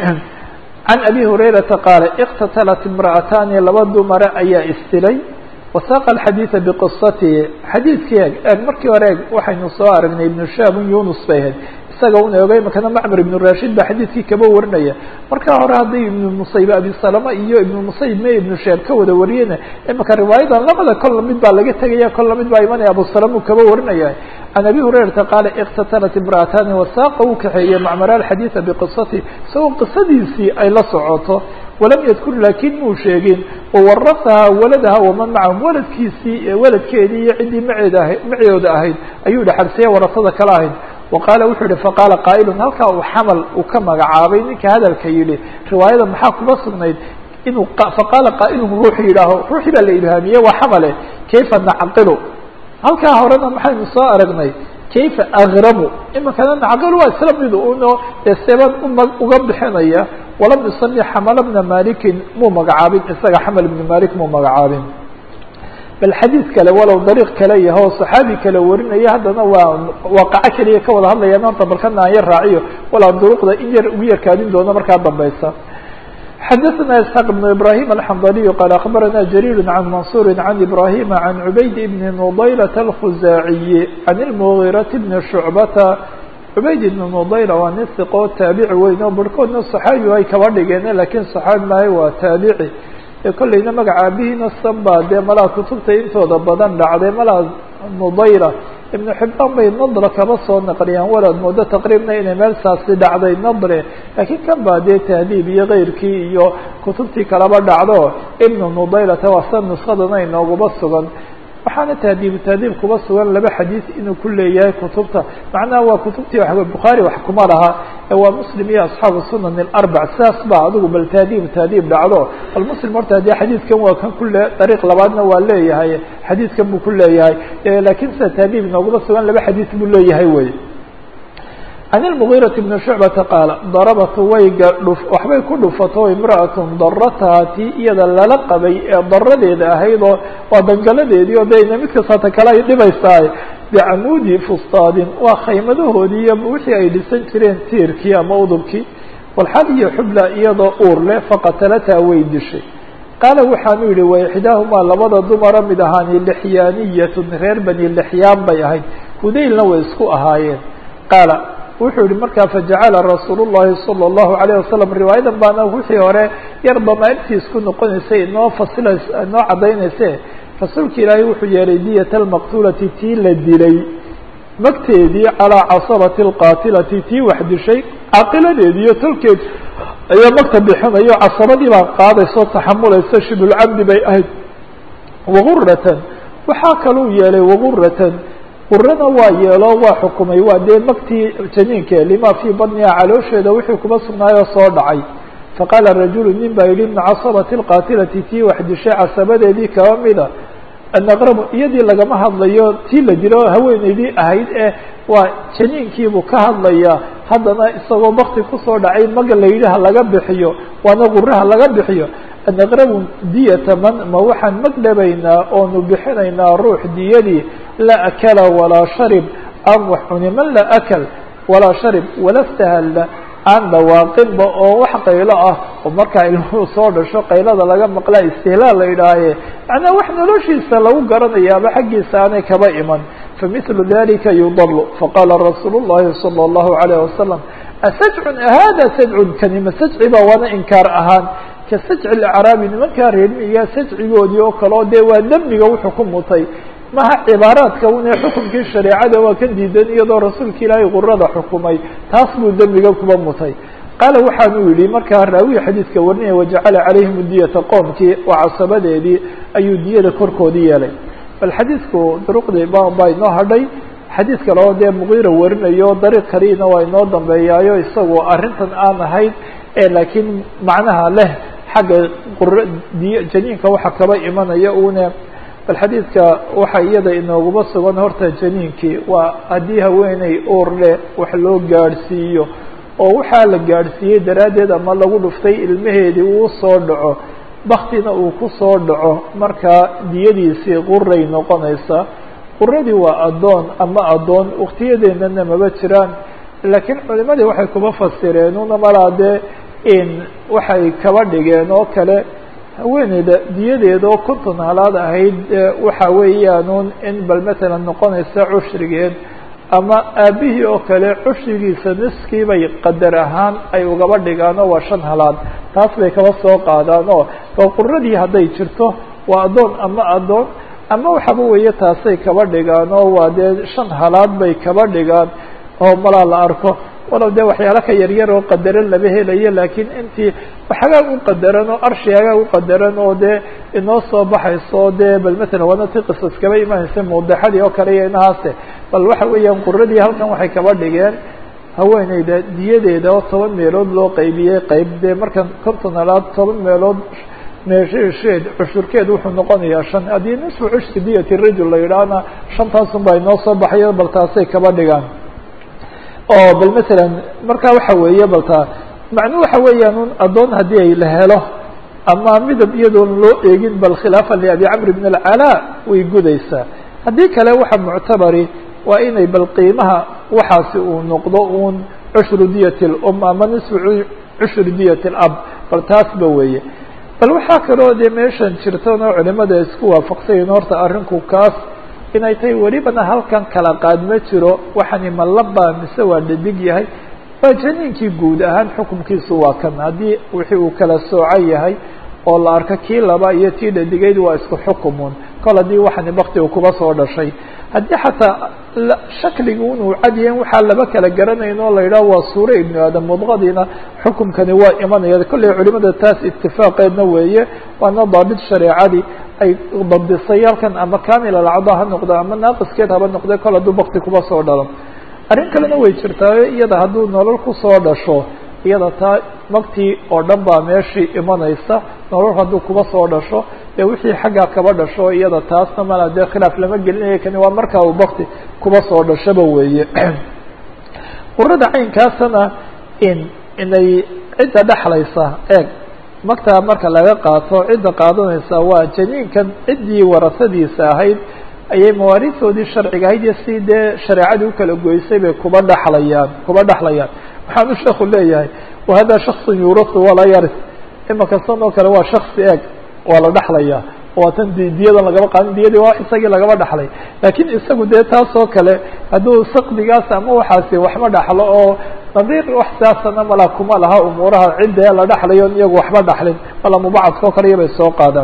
عن أbي هريرةa qاaل اkتتلت امرأتاni laba dumare ayaa istilay وsاq الxadيiث بqصaته xadيiثkii eg eg markii hore eg waxaynu soo aragnay iبن shab yunus bay ahayd isaga una ogay makana mcmr iبن rashid ba xadiidkii kaba warinaya marka hore hadday iبن musayb abi salama iyo iبن musayb me iبن shaab ka wada wariyena imaka riwaayadan labada kolla mid baa laga tegaya kolla mid baa imanaya abu salama u kaba warinaya عن أbي هريرةa qاaل اkتتلت امرأتاni وsاqa uu kaxeeyey معmر الxadيiثa بqصaتi isagoo qisadiisii ay la socoto walam ydkur lakin muu sheegin وwaraثaha waladha وman macahum waladkiisii waladkeedii iyo ciddii maceeda ahayd macooda ahayd ayuu dhexalsiya warasada kala ahayd وqاala wuxuu yihi faqاala qاaئl halkaa uu xamal uu ka magacaabay ninka hadalka yihi riwaayada maxaa kuba sugnayd inuu faqaala qاaئl ruuxu yidhaaho ruuxii baa la ilhaamiyey waa xamale kayfa nacqilu halkaa horena maxaynu soo aragnay kayfa agramu imikana nacqil waa isla mid uno dee seban uma uga bixinaya walam yusami xamala bna malikin muu magacaabin isaga xamal ibni malik muu magacaabin bal xadiid kale walow dariiq kale yaho saxaabi kale warinaya haddana waa waaqaco keliya ka wada hadlayaan horta balkana aan yar raaciyo walaa duruqda in yar ugu yarkaadin doono markaa dambeysa xdثna اسحاq بن إبراهيم الحنظلي qال أخبرnا جرير عن منصور عن إبراهيم عن عبيد بن نضيلة الخزاعي عن المغيرة بن شعبة عbayd بن نضيلة waa nin ثقo taaبici weyn oo barhkoodna صحaabi ay kaba dhigeen lakin صحaabi maayo waa taaبici kolleyna magaca abihiina sanba dee malaa kutubta intooda badan dhacday malaa نضيلة iبن xibaan bay nadre kaba soo naqliyaan walaad moodo taqriibna inay meel saasi dhacday nadre laakiin kan baa dee tahdiib iyo keyrkii iyo kutubtii kalaba dhacdo ibnu nudaylata waa sa nuskadana inoogaba sugan waxaana tahdiibu tahdiib kuba sugan laba xadiis inuu ku leeyahay kutubta macnaha waa kutubtii wa bukhaari wax kuma laha ee waa muslim iyo asxaabu sunan اlarbac sidaas ba adigu bal tahdiib tahdiib dhacdo bal muslim horta haddii xadiidkan waa kan kule dariiq labaadna waa leeyahay xadiidkan buu ku leeyahay lakin sida tahdiib inoogaba sugan laba xadiis buu leeyahay wey عن المغيرة بن شعبة قال ضربت wayga waxbay ku dhufato امرأة darataha ti iyada lala qabay ee daradeeda ahaydoo waa dangaladeedii o de mid kastata kale ay dhibaysaay bicamudi fustaadin waa khaymadahoodii iyo wixii ay dhisan jireen tiirkii ama udubkii walxal iyo xubla iyadoo uur leh faqatalataha way dishay qaala waxaanu yihi waxdaahumaa labada dumara mid ahaani lixyaaniyatun reer bani lixyaan bay ahayd hudaylna way isku ahaayeen qaala wuxuu yihi markaa fajacala rasuul الlahi salى الlahu عalيه wasalam riwaayadan baana wixii hore yar damaantiis ku noqonaysay inoo fasila inoo cadaynayse rasuulka ilaahay wuxuu yeelay diyat almaqtulati tii la dilay magteedii calىa casabati اlqaatilati tii wax dishay caqiladeedi iyo tolkeed ayaa magta bixinayo casabadii baa qaadayso taxamulaysa shibulcabdi bay ahayd waguratan waxaa kaluu yeelay waguratan qurana waa yeelo waa xukumay waa dee magtii janiinke lima fii badniha caloosheeda wixii kuma sugnaayoo soo dhacay faqaala rajulu nin baa yihi ibna casabati lqaatilati tii wax dishay casabadeedii kaba mida anaqrabu iyadii lagama hadlayo tii la dilo haweeneydii ahayd ee waa janiinkiibuu ka hadlayaa haddana isagoo bakti kusoo dhacay maga la yidhi ha laga bixiyo waana quraha laga bixiyo anaqrabu diyata man ma waxaan mag dhabaynaa oonu bixinaynaa ruux diyadii laa akala walaa sharib aan wax cuni man laa akal walaa sharib wala stahalla aan dhawaaqinba oo wax qaylo ah oo markaa ilmuhu soo dhasho qaylada laga maqlaa istihlaal la yidhaahaye macnaa wax noloshiisa lagu garanayaaba xaggiisa aanay kaba iman famithlu dalika yudalu faqaala rasuulu llahi salى اllahu alayh wasalam asajcun hada sajcun kanima sajci ba waana inkaar ahaan ka sajci acraabi nimankaa reermiiga sajcigoodii oo kale o dee waa dembiga wuxuu ku mutay maha cibaaraadka une xukumkii shareecada waa ka diidan iyadoo rasuulka ilaahay qurada xukumay taas buu dembiga kuba mutay qaala waxaanu yihi markaa raawiya xadiidka warinaya wajacala calayhim diyata qoomkii oo casabadeedii ayuu diyada korkoodii yeelay bal xadiidku duruqdii baa inoo hadhay xadiid kale oo dee mugiira warinayo dariiq kaliina waa inoo dambeeyaayo isagoo arrintan aan ahayd laakiin macnaha leh xagga qura diy janiinka waxa kaba imanaya une bal xadiidka waxa iyada inooguma sugan horta janiinkii waa haddii haweeney uur leh wax loo gaadhsiiyo oo waxaa la gaadhsiiyey daraaddeed ama lagu dhuftay ilmaheedii uu soo dhaco baktina uu ku soo dhaco markaa diyadiisii quray noqonaysaa quradii waa addoon ama addoon waktiyadeennana maba jiraan laakiin culimadii waxay kuma fasireen una malaa dee in waxay kaba dhigeen oo kale haweeneyda diyadeeda oo konton halaad ahayd waxa weeyaanuun in bal matalan noqonaysa cushrigeed ama aabihii oo kale cushrigiisa niskii bay qadar ahaan ay ugaba dhigaan oo waa shan halaad taas bay kaba soo qaadaan oo oo quradii hadday jirto waa addoon ama addoon ama waxaba weeye taasay kaba dhigaan oo waa dee shan halaad bay kaba dhigaan oo malaa la arko walow dee waxyaalo ka yaryar oo qadaran lama helayo laakiin intii waxagaa u qadaran oo arshigagaa u qadaran oo dee inoo soo baxayso dee bal matalan waana ti qisas kaba imanaysa mudaxadii oo kale iyo inahaase bal waxa weeyaan quradii halkan waxay kaba dhigeen haweeneyda diyadeeda oo toban meelood loo qaybiyey qayb dee markan konton halaad toban meelood meesheed cushurkeed wuxuu noqonayaa shan haddii nisfu cushri diyati rajul la yidhaahna shantaasun baa inoo soo baxayo bal taasay kaba dhigaan oo bal matalan marka waxa weeye balta macnuu waxa weeyaan un addoon haddii ay la helo ama midab iyadoon loo eegin bal khilaafan liabi camr bn alcalaa way gudaysaa haddii kale waxa muctabari waa inay bal qiimaha waxaasi uu noqdo un cushru diyat lum ama nisfu cushru diyat lab bal taasba weeye bal waxaa kaloo dee meeshan jirtan oo culimada isku waafaqsayin horta arrinku kaas inay tahay welibana halkan kala qaad ma jiro waxani ma labaa mise waa dhadig yahay waa janiinkii guud ahaan xukunkiisu waa kan haddii wixii uu kala soocan yahay oo la arko kii laba iyo tii dhadigeyd waa isku xukumun kol haddii waxani baktiga kuba soo dhashay haddii xataa shakliga inuu cadyahin waxaa laba kala garanayn oo la yidhaho waa suure ibnu aadam mudqadiina xukumkani waa imanaya kolley culimada taas itifaaqeedna weeye waana daabit shareecadii ay dabdisay halkan ama kamil alcada ha noqdo ama naaqiskeed haba noqde kol hadduu bakti kuba soo dhalo arrin kalena way jirtaayo iyada hadduu nolol kusoo dhasho iyada taa maktii oo dhan baa meeshii imanaysa nolol hadduu kuba soo dhasho dee wixii xaggaa kaba dhasho iyada taasna mala dee khilaaf lama gelinayo kani waa markaa uu bakti kuba soo dhashaba weeye qurada caynkaasana in inay cidda dhexlaysa eeg magtaa marka laga qaato cidda qaadanaysa waa janiinkan ciddii warasadiisa ahayd ayay mawaariistoodii sharciga ahayd iyo si dee shareecadii ukala goysay bay kuba dhexlayaan kuba dhexlayaan waxaanu sheeku leeyahay wahada shakصu yuurasu walaa yaris imaka san oo kale waa shaksi eeg waa la dhexlayaa waa tan d diyadan lagaba qaadin diyadii waa isagii lagaba dhexlay laakiin isagu dee taas oo kale hadduu sakdigaas ama waxaasi waxma dhexlo oo nadiir wax siyaasana mala kuma laha umuuraha cidda la dhexlayo iyagu waxba dhexlin mala mubacadka oo kale iyabay soo qaadaan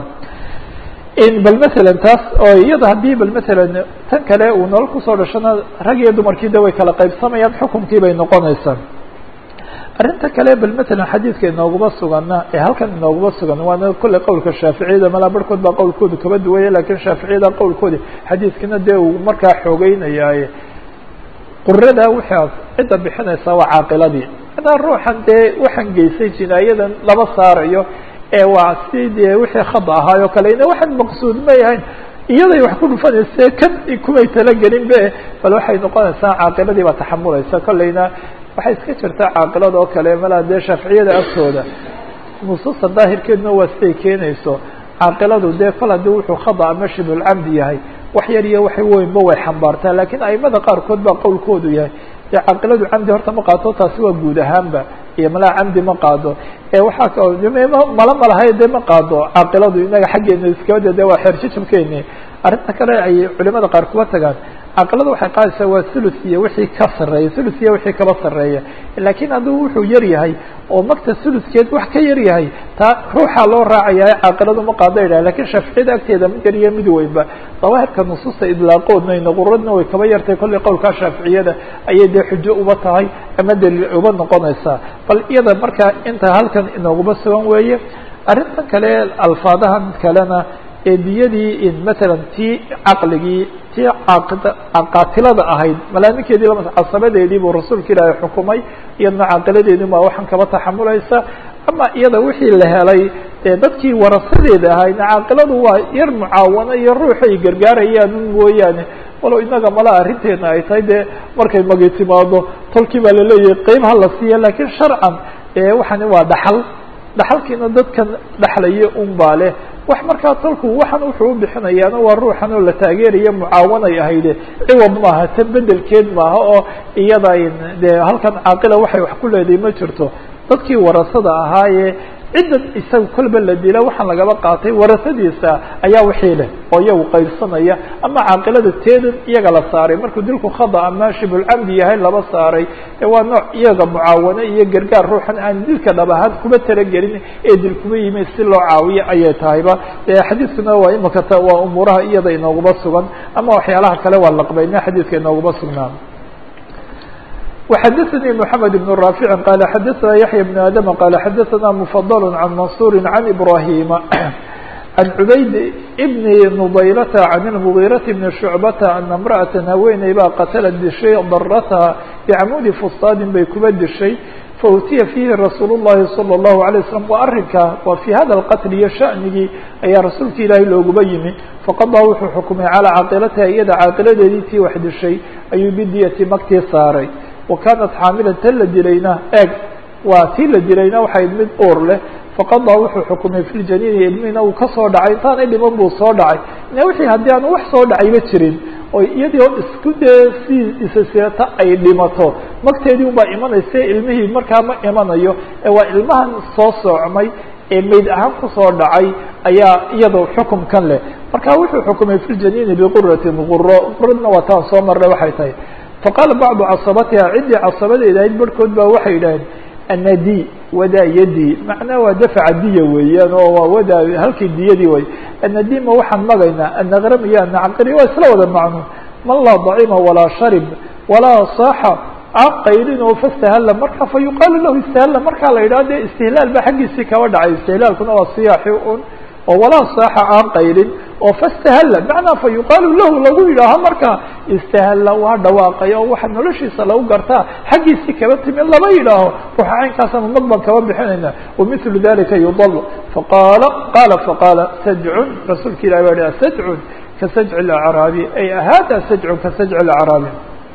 bal matalan taas oo iyada haddii bal matalan tan kale uu nolol kusoo dhashona rag iyo dumarkii de way kala qaybsamayaan xukunkii bay noqonaysaa arrinta kale bal matalan xadiidka inooguma sugana ee halkan inooguma sugan waana kolley qowlka shaaficiyada malaa barhkood baa qowlkoodu kaba duwaya lakin shaaficiyada qowlkoodi xadiidkana dee uu markaa xoogeynayaaye qurada waxaa cidda bixinaysa waa caaqiladii hadaa ruuxan dee waxaan geysay jinaayadan laba saarayo ee waa si dee wixii khada ahaayoo kale ina waxaan maqsuud ma yahayn iyaday wax ku dhufanayse kan kumay talagelin be bal waxay noqonaysaa caaqiladii baa taxamulaysa kolleyna waxay iska jirtaa caaqilada oo kale malaa dee shaaficiyada agtooda nusuusta daahirkeeduna waa siday keenayso caaqiladu dee kol haddii wuxuu khada ama shibulcamdi yahay wax yar iyo wax weynba way xambaartaa lakiin aimada qaarkood baa qowlkoodu yahay dee caaqiladu camdi horta ma qaato taasi waa guud ahaanba iyo malaa camdi ma qaado ee waxaa ka mala malahay dee ma qaado caaqiladu inaga xaggeena iskabada de waa xeerjijabkeeni arrinta kale ay culimada qaar kuba tagaan caaqilada waxay qaadaysaa waa thuluth iyo wixii ka sarreeya thuluth iyo wixii kaba sarreeya laakiin hadduu wuxuu yar yahay oo magta thuluthkeed wax ka yar yahay taa ruuxaa loo raacaya caaqiladu ma qaado idhaha lakin shaaficiyada agteeda mid yar iyo mid weynba dawaahirka nusuusta idlaaqoodna quradna way kaba yartay kollay qowlkaa shaaficiyada ayay dee xujo uba tahay ama daliil uba noqonaysaa bal iyada markaa inta halkan inooguma sugan weeye arrintan kale alfaadahan kalena ee diyadii in matalan tii caqligii tii qaatilada ahayd malaaminkeedii lama casabadeedii buu rasuulka ilaahay xukumay iyadna caaqiladeedii baa waxaan kaba taxamulaysa ama iyada wixii la helay dee dadkii warasadeeda ahayna caaqiladu waa yar mucaawana iyo ruuxay gargaarayaan mooyaane walow inaga mala arrinteena ay tahay dee markay magi timaado tolkii baa laleeyahay qeyb ha la siiya lakiin sharcan waxani waa dhaxal dhaxalkiina dadkan dhexlaya un baa leh wax markaa tolku waxan wuxuu u bixinayaana waa ruuxan oo la taageeraya mucaawanay ahayde ciwad maaha tan bedelkeed maaha oo iyada dee halkan caaqila waxay wax ku leedahay ma jirto dadkii warasada ahaayee ciddan isaga kolba la dila waxaan lagaba qaatay warasadiisa ayaa wixii leh oo iyagu qaybsanaya ama caaqilada teedan iyaga la saaray markuu dilku khada ama shibulcamdi yahay laba saaray waa nooc iyaga mucaawane iyo gargaar ruuxan aan dilka dhab ahaan kuma talagelin ee dil kuma yimi si loo caawiyo ayay tahayba xadiidkuna waa imaka waa umuuraha iyada inooguma sugan ama waxyaalaha kale waa laqbayna xadiidka inooguma sugnaan وxdثnي محمد بن رافع قال xdثna يحيى بن آdم قال xdثna مفضل عن منصور عن إبراهيم عن عbayd بن نضيلة عن المغيرة بن شعبة أن امرأة haweeney baa qتلت dishay ضرتha بعمود فsطاad bay kuba dishay fautiya fiihi rasuul الlahi salى الlahu عalيه waslm waa arinka waa fii hada اlqatl iyo shaأnigii ayaa rasuulka ilaahay looguba yimi faqadaa wuxuu xukumay calىa caaqilatiha iyada caaqiladeedii tii wax dishay ayuu bidiyati magtii saaray wa kaanat xaamilan tan la dilayna eeg waa tii la dilayna waxay mid uur leh faqadaa wuxuu xukumay fi ljaniini ilmihina uu kasoo dhacay intaanay dhiman buu soo dhacay wixii haddii aan wax soo dhacayba jirin oo iyadii oo isku dee si isaseeta ay dhimato magteedii unbaa imanaysa ilmihii markaa ma imanayo ee waa ilmahan soo soocmay ee mayd ahaan kusoo dhacay ayaa iyadoo xukumkan leh marka wuxuu xukumay fi ljaniini biquratin quro quradna waa taan soo marnay waxay tahay faqaala bacdu casabatiha ciddii casabadeeda ahayd barhkood baa waxay yidhaaheen anadi wadaa yadi macnaha waa dafca diya weeyaan oo waa wadaa halkii diyadii way anadi ma waxaan magaynaa anaqram iyo anacqiri waa isla wada macno man laa dacima walaa sharib walaa saaxa aan qaylin oo fastahalla marka fa yuqaalu lahu istahalla markaa la yidhaha de istihlaal ba xaggiisii kaba dhacay istihlaalkuna waa siyaaxi un oo walaa saaxa aan qaylin oo fastahalla macnaa fa yuqaalu lahu lagu yidhaaho markaa istahalla waa dhawaaqay oo waxa noloshiisa lagu gartaa xaggiisii kaba timi lama yidhaaho ruuxa caynkaasanu mag baan kaba bixinayna wamilu dalika yudal faqaala qaala faqaala sajcun rasuulka ilahi baa ha sajcun ka sajci اlacraabi ay hada sajcun ka sajci اlacraabi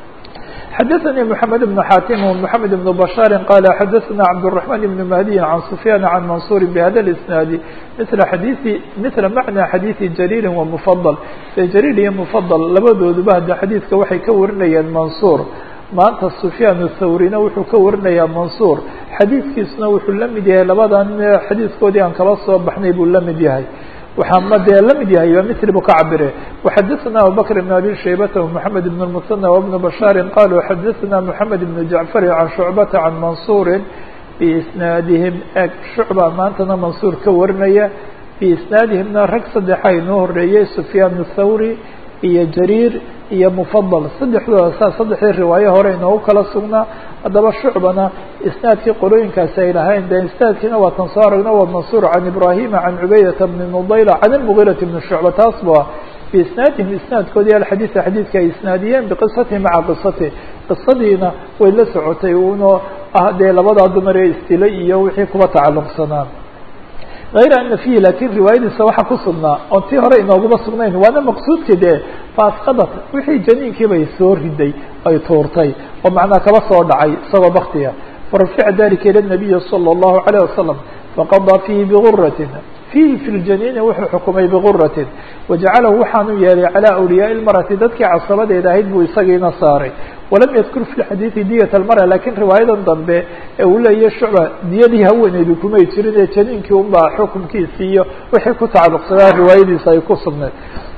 xdثnي محمد بن xاtم ومحمد بن بشhاaر qال xdثna cبدالرحمن بن مهدي عن سفyان عن منصور بhda الاسناaد مثل xadيث مثل معنى xadيث جرير ومفضل جرير iyo مفضل labadooduba hada xadيثka waxay ka warinayeen منصور maanta سفyان الthawrina wuxuu ka warinayaa منصور xadيثkiisuna wuxuu la mid yahay labadan xadيثkoodii aan kala soo baxnay buu la mid yahay waxaa ma dee la mid yahay mil bu ka cabire وxadثna abubكر بن abي شhaybة ومحamed بن المثنى وبن بشhاaر qalوا xadثna محamed بن جعفر عن شhuعبة عن منصور بإsناadihim eg شhuعبة maantana منصور ka warinaya بإsناadihimna rag saddexa inoo horeeyey سفyان الthawrي iyo جرير iyo مفضل saddexdooda saa saddexdii riwaayo hore inoogu kala sugnaa haddaba shucbana isnaadkii qolooyinkaasi ay lahayn de isnaadkiina waa tan soo aragno waa mansuur can ibrahima can cubaydata bni nudayla can ilmugiirati bni shucba taas ba biisnaadihim isnaadkoodii alxadiida xadiidka ay isnaadiyeen biqisatihi maca qisatihi qisadiina way la socotay uno ah dee labadaa dumar ee istilay iyo wixii kuba tacalluqsanaa غayr ana fihi lakin riwaayadiisa waxaa ku sugnaa oon tii hore inooguma sugnayn waana maqsuudka dee faasqadat wixii janiinkii bay soo riday ay tuurtay oo macnaa kaba soo dhacay isagoo baktiga farafica dalika ilى الnabiyi salى الlahu عalيه wasalam faqadaa fihi biguratin fihi fi ljaniini wuxuu xukumay biguratin wajacalahu waxaanu yeelay calى awliyaai اlmarati dadkii casabadeeda ahayd buu isagiina saaray walam yadkur fi xadiidi diyat almara lakin riwaayadan dambe ee uu leeyahy shucba diyadii haweeneydu kumay jirin ee janiinkii unbaa xukumkiisi iyo wixii ku tacalluqsadaa riwaayadiisa ay ku sugnayd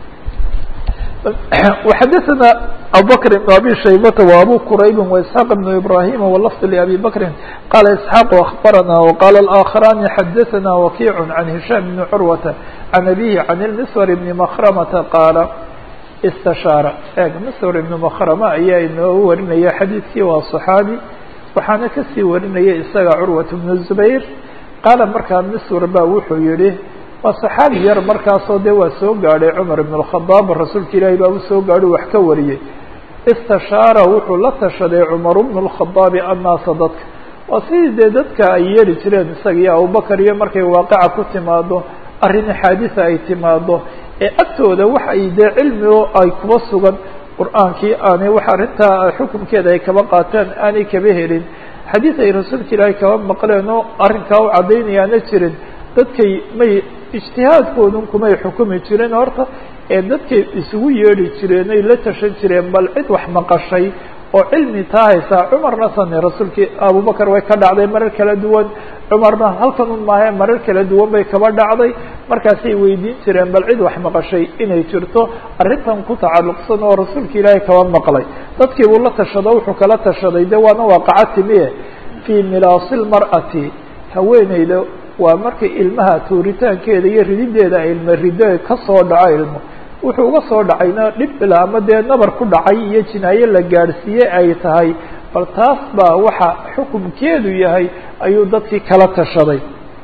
وxadثna abubكر بن abي شhaybة وabو qrayb واسحاq بن ibrahيm wlفظ لأbي bكri qala اسحاq أخbarana وqala الآkخrاni xadثna وkiع عن هiشام بن curwة عن أbيه عن المsور بن مkrمةa qاala اsتشhاaر eg msور بن مkrمة ayaa inoogu warinaya xadiidkii waa صحاabي waxaana kasii warinaya isaga curwaة بن الزbayr qaala markaa msور ba wuxuu yihi waa saxaabi yar markaasoo dee waa soo gaadhay cumar ibn اkhadaab rasuulka ilaahi baa u soo gaadhay wax ka wariyey istashaara wuxuu la tashaday cumar bnu اlkhadaabi annaasa dadka waa sidii dee dadka ay yeeli jireen isaga iyo abubakar iyo markay waaqaca ku timaado arrin xaadisa ay timaado ee agtooda wax ay dee cilmigo ay kuba sugan qur-aankii aanay wax arrintaa xukunkeeda ay kaba qaataan aanay kaba helin xadiis ay rasuulka ilaahay kaba maqleen oo arrinkaa u caddaynayaana jirin dadkay may ijtihaadkoodun kumay xukumi jireen horta ee dadkay isugu yeedhi jireen ay la tashan jireen bal cid wax maqashay oo cilmi taa haysaa cumarna sane rasuulkii abubakar way ka dhacday marar kala duwan cumarna halkan un maahe marar kala duwan bay kaba dhacday markaasay weydiin jireen bal cid wax maqashay inay jirto arrintan ku tacalluqsan oo rasuulka ilaahay kaba maqlay dadkii buu la tashado wuxuu kala tashaday de waana waaqaca timiye fii milaasi lmar'ati haweeneyda waa markay ilmaha tuuritaankeeda iyo ridideeda ilma rido kasoo dhaco ilmo wuxuu uga soo dhacayna dhib ila ama dee nabar ku dhacay iyo jinaaye la gaadhsiiye ay tahay bal taas baa waxa xukumkeedu yahay ayuu dadkii kala tashaday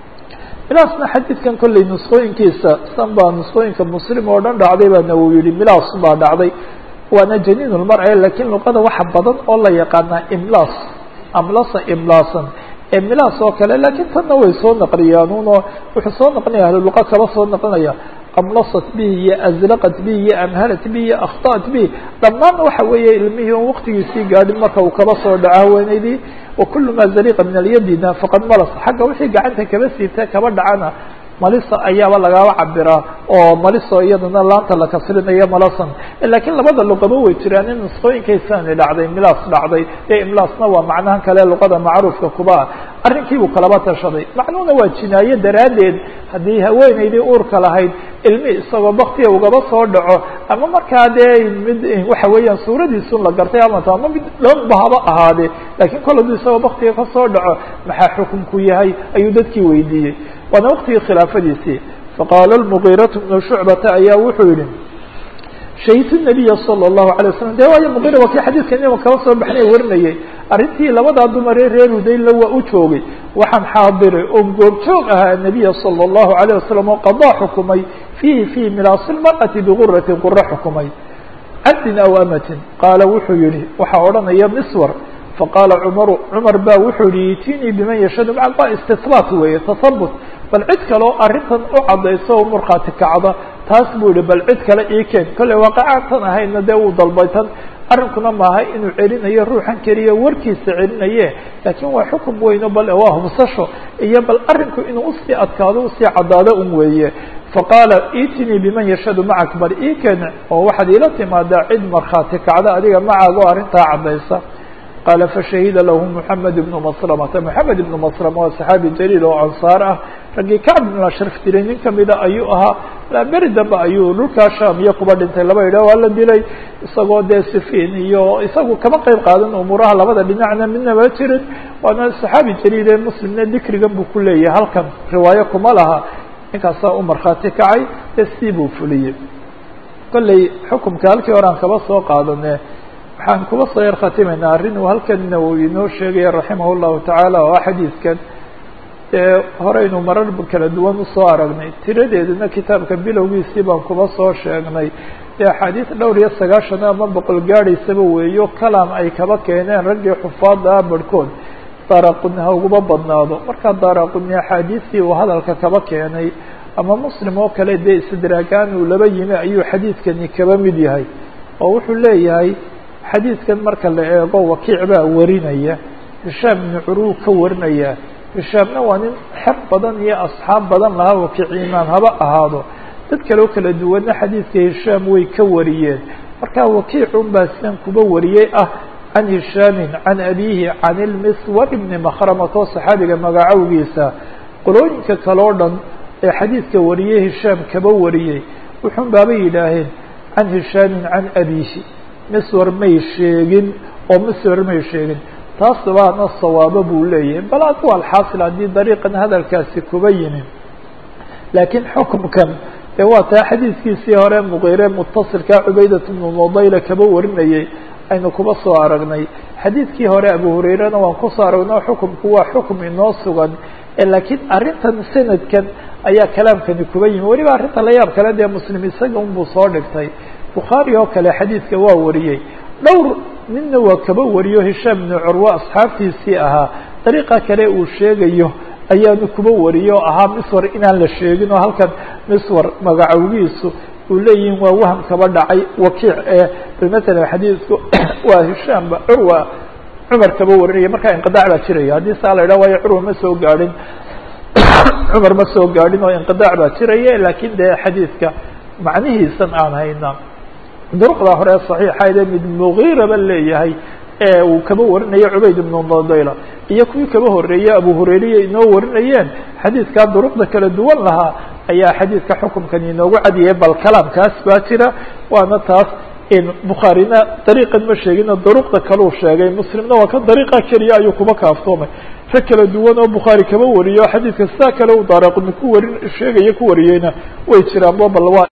milaasna xadiidkan kolley nusqooyinkiisa san baa nusqooyinka muslim oo dhan dhacday baana uu yihi milaas baa dhacday waana janiin lmar-e lakiin luqada waxa badan oo la yaqaanaa imlaas amlasa imlaasan ee milaas oo kale laakiin tanna way soo naqliyaanuno wuxuu soo naqlinaya ahluluqa kaba soo naqlinaya amlasat bihi iyo azlaqat bihi iyo amhalat bihi iyo akhta'at bihi dhammaan waxa weeye ilmihii on waktigiisii gaadhin marka uu kaba soo dhaco haweenaydii wakulu ma zaliqa min alyadina faqad malas xagga wixii gacanta kaba siibta kaba dhacana malisa ayaaba lagaba cabiraa oo maliso iyadana laanta la kasrinayo malasan lakiin labada luqaba way jiraan in nusqooyinkaysani dhacday milaas dhacday ee imlaasna waa macnahan kale luqada macruufka kuba ah arrinkiibuu kalaba tashaday macnuhuna waa jinaaye daraaddeed haddii haweenaydii uurka lahayd ilmi isagoo baktiga ugaba soo dhaco ama markaa dee mid waxa weeyaan suuradiisun la gartay amata ama mid dhanba haba ahaadee lakiin kol hadduu isagoo baktiga kasoo dhaco maxaa xukunku yahay ayuu dadkii weydiiyey waana waktigii khilaafadiisii faqaala lmugiiratu bnu shucbata ayaa wuxuu yihi shahidtu nabiya sala allahu alay wasalam de waayo mugiira waa kii xadiidka inima kaba soo baxnay warinayay arrintii labadaa dumaree reer hudayla waa u joogay waxaan xaadiray oo goobjoog ahaa nabiya sala allahu alayh wasalam oo qadaa xukumay fiihi fii milaasi lmar'ati biguratin qura xukumay cabdin aw amatin qaala wuxuu yihi waxaa odhanaya miswar faqaala cumaru cumar ba wuxuu yihi itinii biman yashhadu maca waa istihbaat weeye tasabut bal cid kaleo arrintan u caddayso oo markhaati kacda taas buu yihi bal cid kale ii keen kolley waaqacaantan ahayna dee uu dalbay tan arrinkuna maaha inuu celinayo ruuxan keliya warkiisa celinaye laakiin waa xukum weyno bal waa hubsasho iyo bal arrinku inuu usii adkaado usii caddaado un weeye faqaala itinii biman yashhadu macak bal ii keen oo waxaad iila timaadaa cid markhaati kacda adiga macaaga oo arrintaa caddaysa qaala fashahida lahu moxamed ibnu maslamata moxamed ibnu maslama waa saxaabi jaliil oo ansaar ah raggii kacb ibn ashraf dilay nin kamida ayuu ahaa beri dambe ayuu dhulkaa sham iyo kuba dhintay laba idha waa la dilay isagoo dee sifiin iyo isagu kama qeyb qaadan umuuraha labada dhinacna midnaba jirin waana saxaabi jaliil ee muslimna dikrigan buu ku leeyahay halkan riwaayo kuma laha ninkaasaa u markhaati kacay ee sii buu fuliyey kolley xukumka halkii hore aan kaba soo qaadane waxaan kuba soo yar khatimaynaa arrin uu halkanna uu inoo sheegaya raximah llahu tacaala oo ah xadiidkan dee horeynu marar kala duwan usoo aragnay tiradeeduna kitaabka bilowgiisii baan kuba soo sheegnay dee axaadiis dhowr iyo sagaashan ama boqol gaadhaysaba weeyo kalam ay kaba keeneen raggii xufaada ah barhkood daaraquni ha uguba badnaado markaa daaraquni axaadiistii uu hadalka kaba keenay ama muslim oo kale dee istidraagaan uu laba yimi ayuu xadiidkani kaba mid yahay oo wuxuu leeyahay xadiidkan marka la eego wakiic baa warinaya hishaam ibnu curuu ka warinaya hishaamna waa nin xer badan iyo asxaab badan lahaa wakiic imaam haba ahaado dad kale oo kala duwanna xadiidka hishaam way ka wariyeen marka wakiicun baa sidan kuba wariyey ah can hishaamin can abiihi can ilmiswar ibni makhramatoo saxaabiga magacowgiisa qolooyinka kale o dhan ee xadiidka wariyey hishaam kaba wariyey wuxuun baaba yidhaaheen can hishaamin can abiihi miswar may sheegin oo miswar may sheegin taas baana sawaabo buu leeyahay bal adu alxaasil haddii dariiqan hadalkaasi kuba yimi laakiin xukumkan dee waa taa xadiidkiisii hore muqiire mutasilkaa cubaydat bnu nudayla kaba warinayay aynu kuba soo aragnay xadiidkii hore abu hurairana waan kusoo aragnay xukumku waa xukum inoo sugan laakiin arrintan sanadkan ayaa kalaamkani kuba yimi weliba arrinta la yaab kale dee muslim isaga unbuu soo dhigtay bukhaari oo kale xadiidka waa wariyey dhowr ninna waa kaba wariyo hishaam ibnu curwa asxaabtiisii ahaa dariiqa kale uu sheegayo ayaanu kuba wariyo o ahaa miswar inaan la sheegin oo halkan miswar magacowgiisu uu leeyihin waa waham kaba dhacay wakiic ee bal matalan xadiidku waa hishaamba curwa cumar kaba warinaya markaa inqidac baa jiraya haddii saa la idhaha waayo curwa ma soo gaadhin cumar ma soo gaadhin oo inqidac baa jiraya laakiin dee xadiidka macnihiisan aan hayna duruqda hore saxiixaydee mid mugiiraba leeyahay ee uu kaba warinayo cubayd ibnu nodayla iyo kuwii kaba horeeyey abu hurayriya inoo warinayeen xadiidkaa duruqda kala duwan lahaa ayaa xadiidka xukumkan inoogu cadiyay bal kalaamkaas baa jira waana taas bukhaarina dariiqan ma sheegino duruqda kaleu sheegay muslimna waa ka dariiqa keliya ayuu kuba kaaftoomay rag kala duwan oo bukhaari kaba wariyo xadiidka sidaa kale u daaraqni ku warin sheegaya ku wariyeyna way jiraan bo bal waa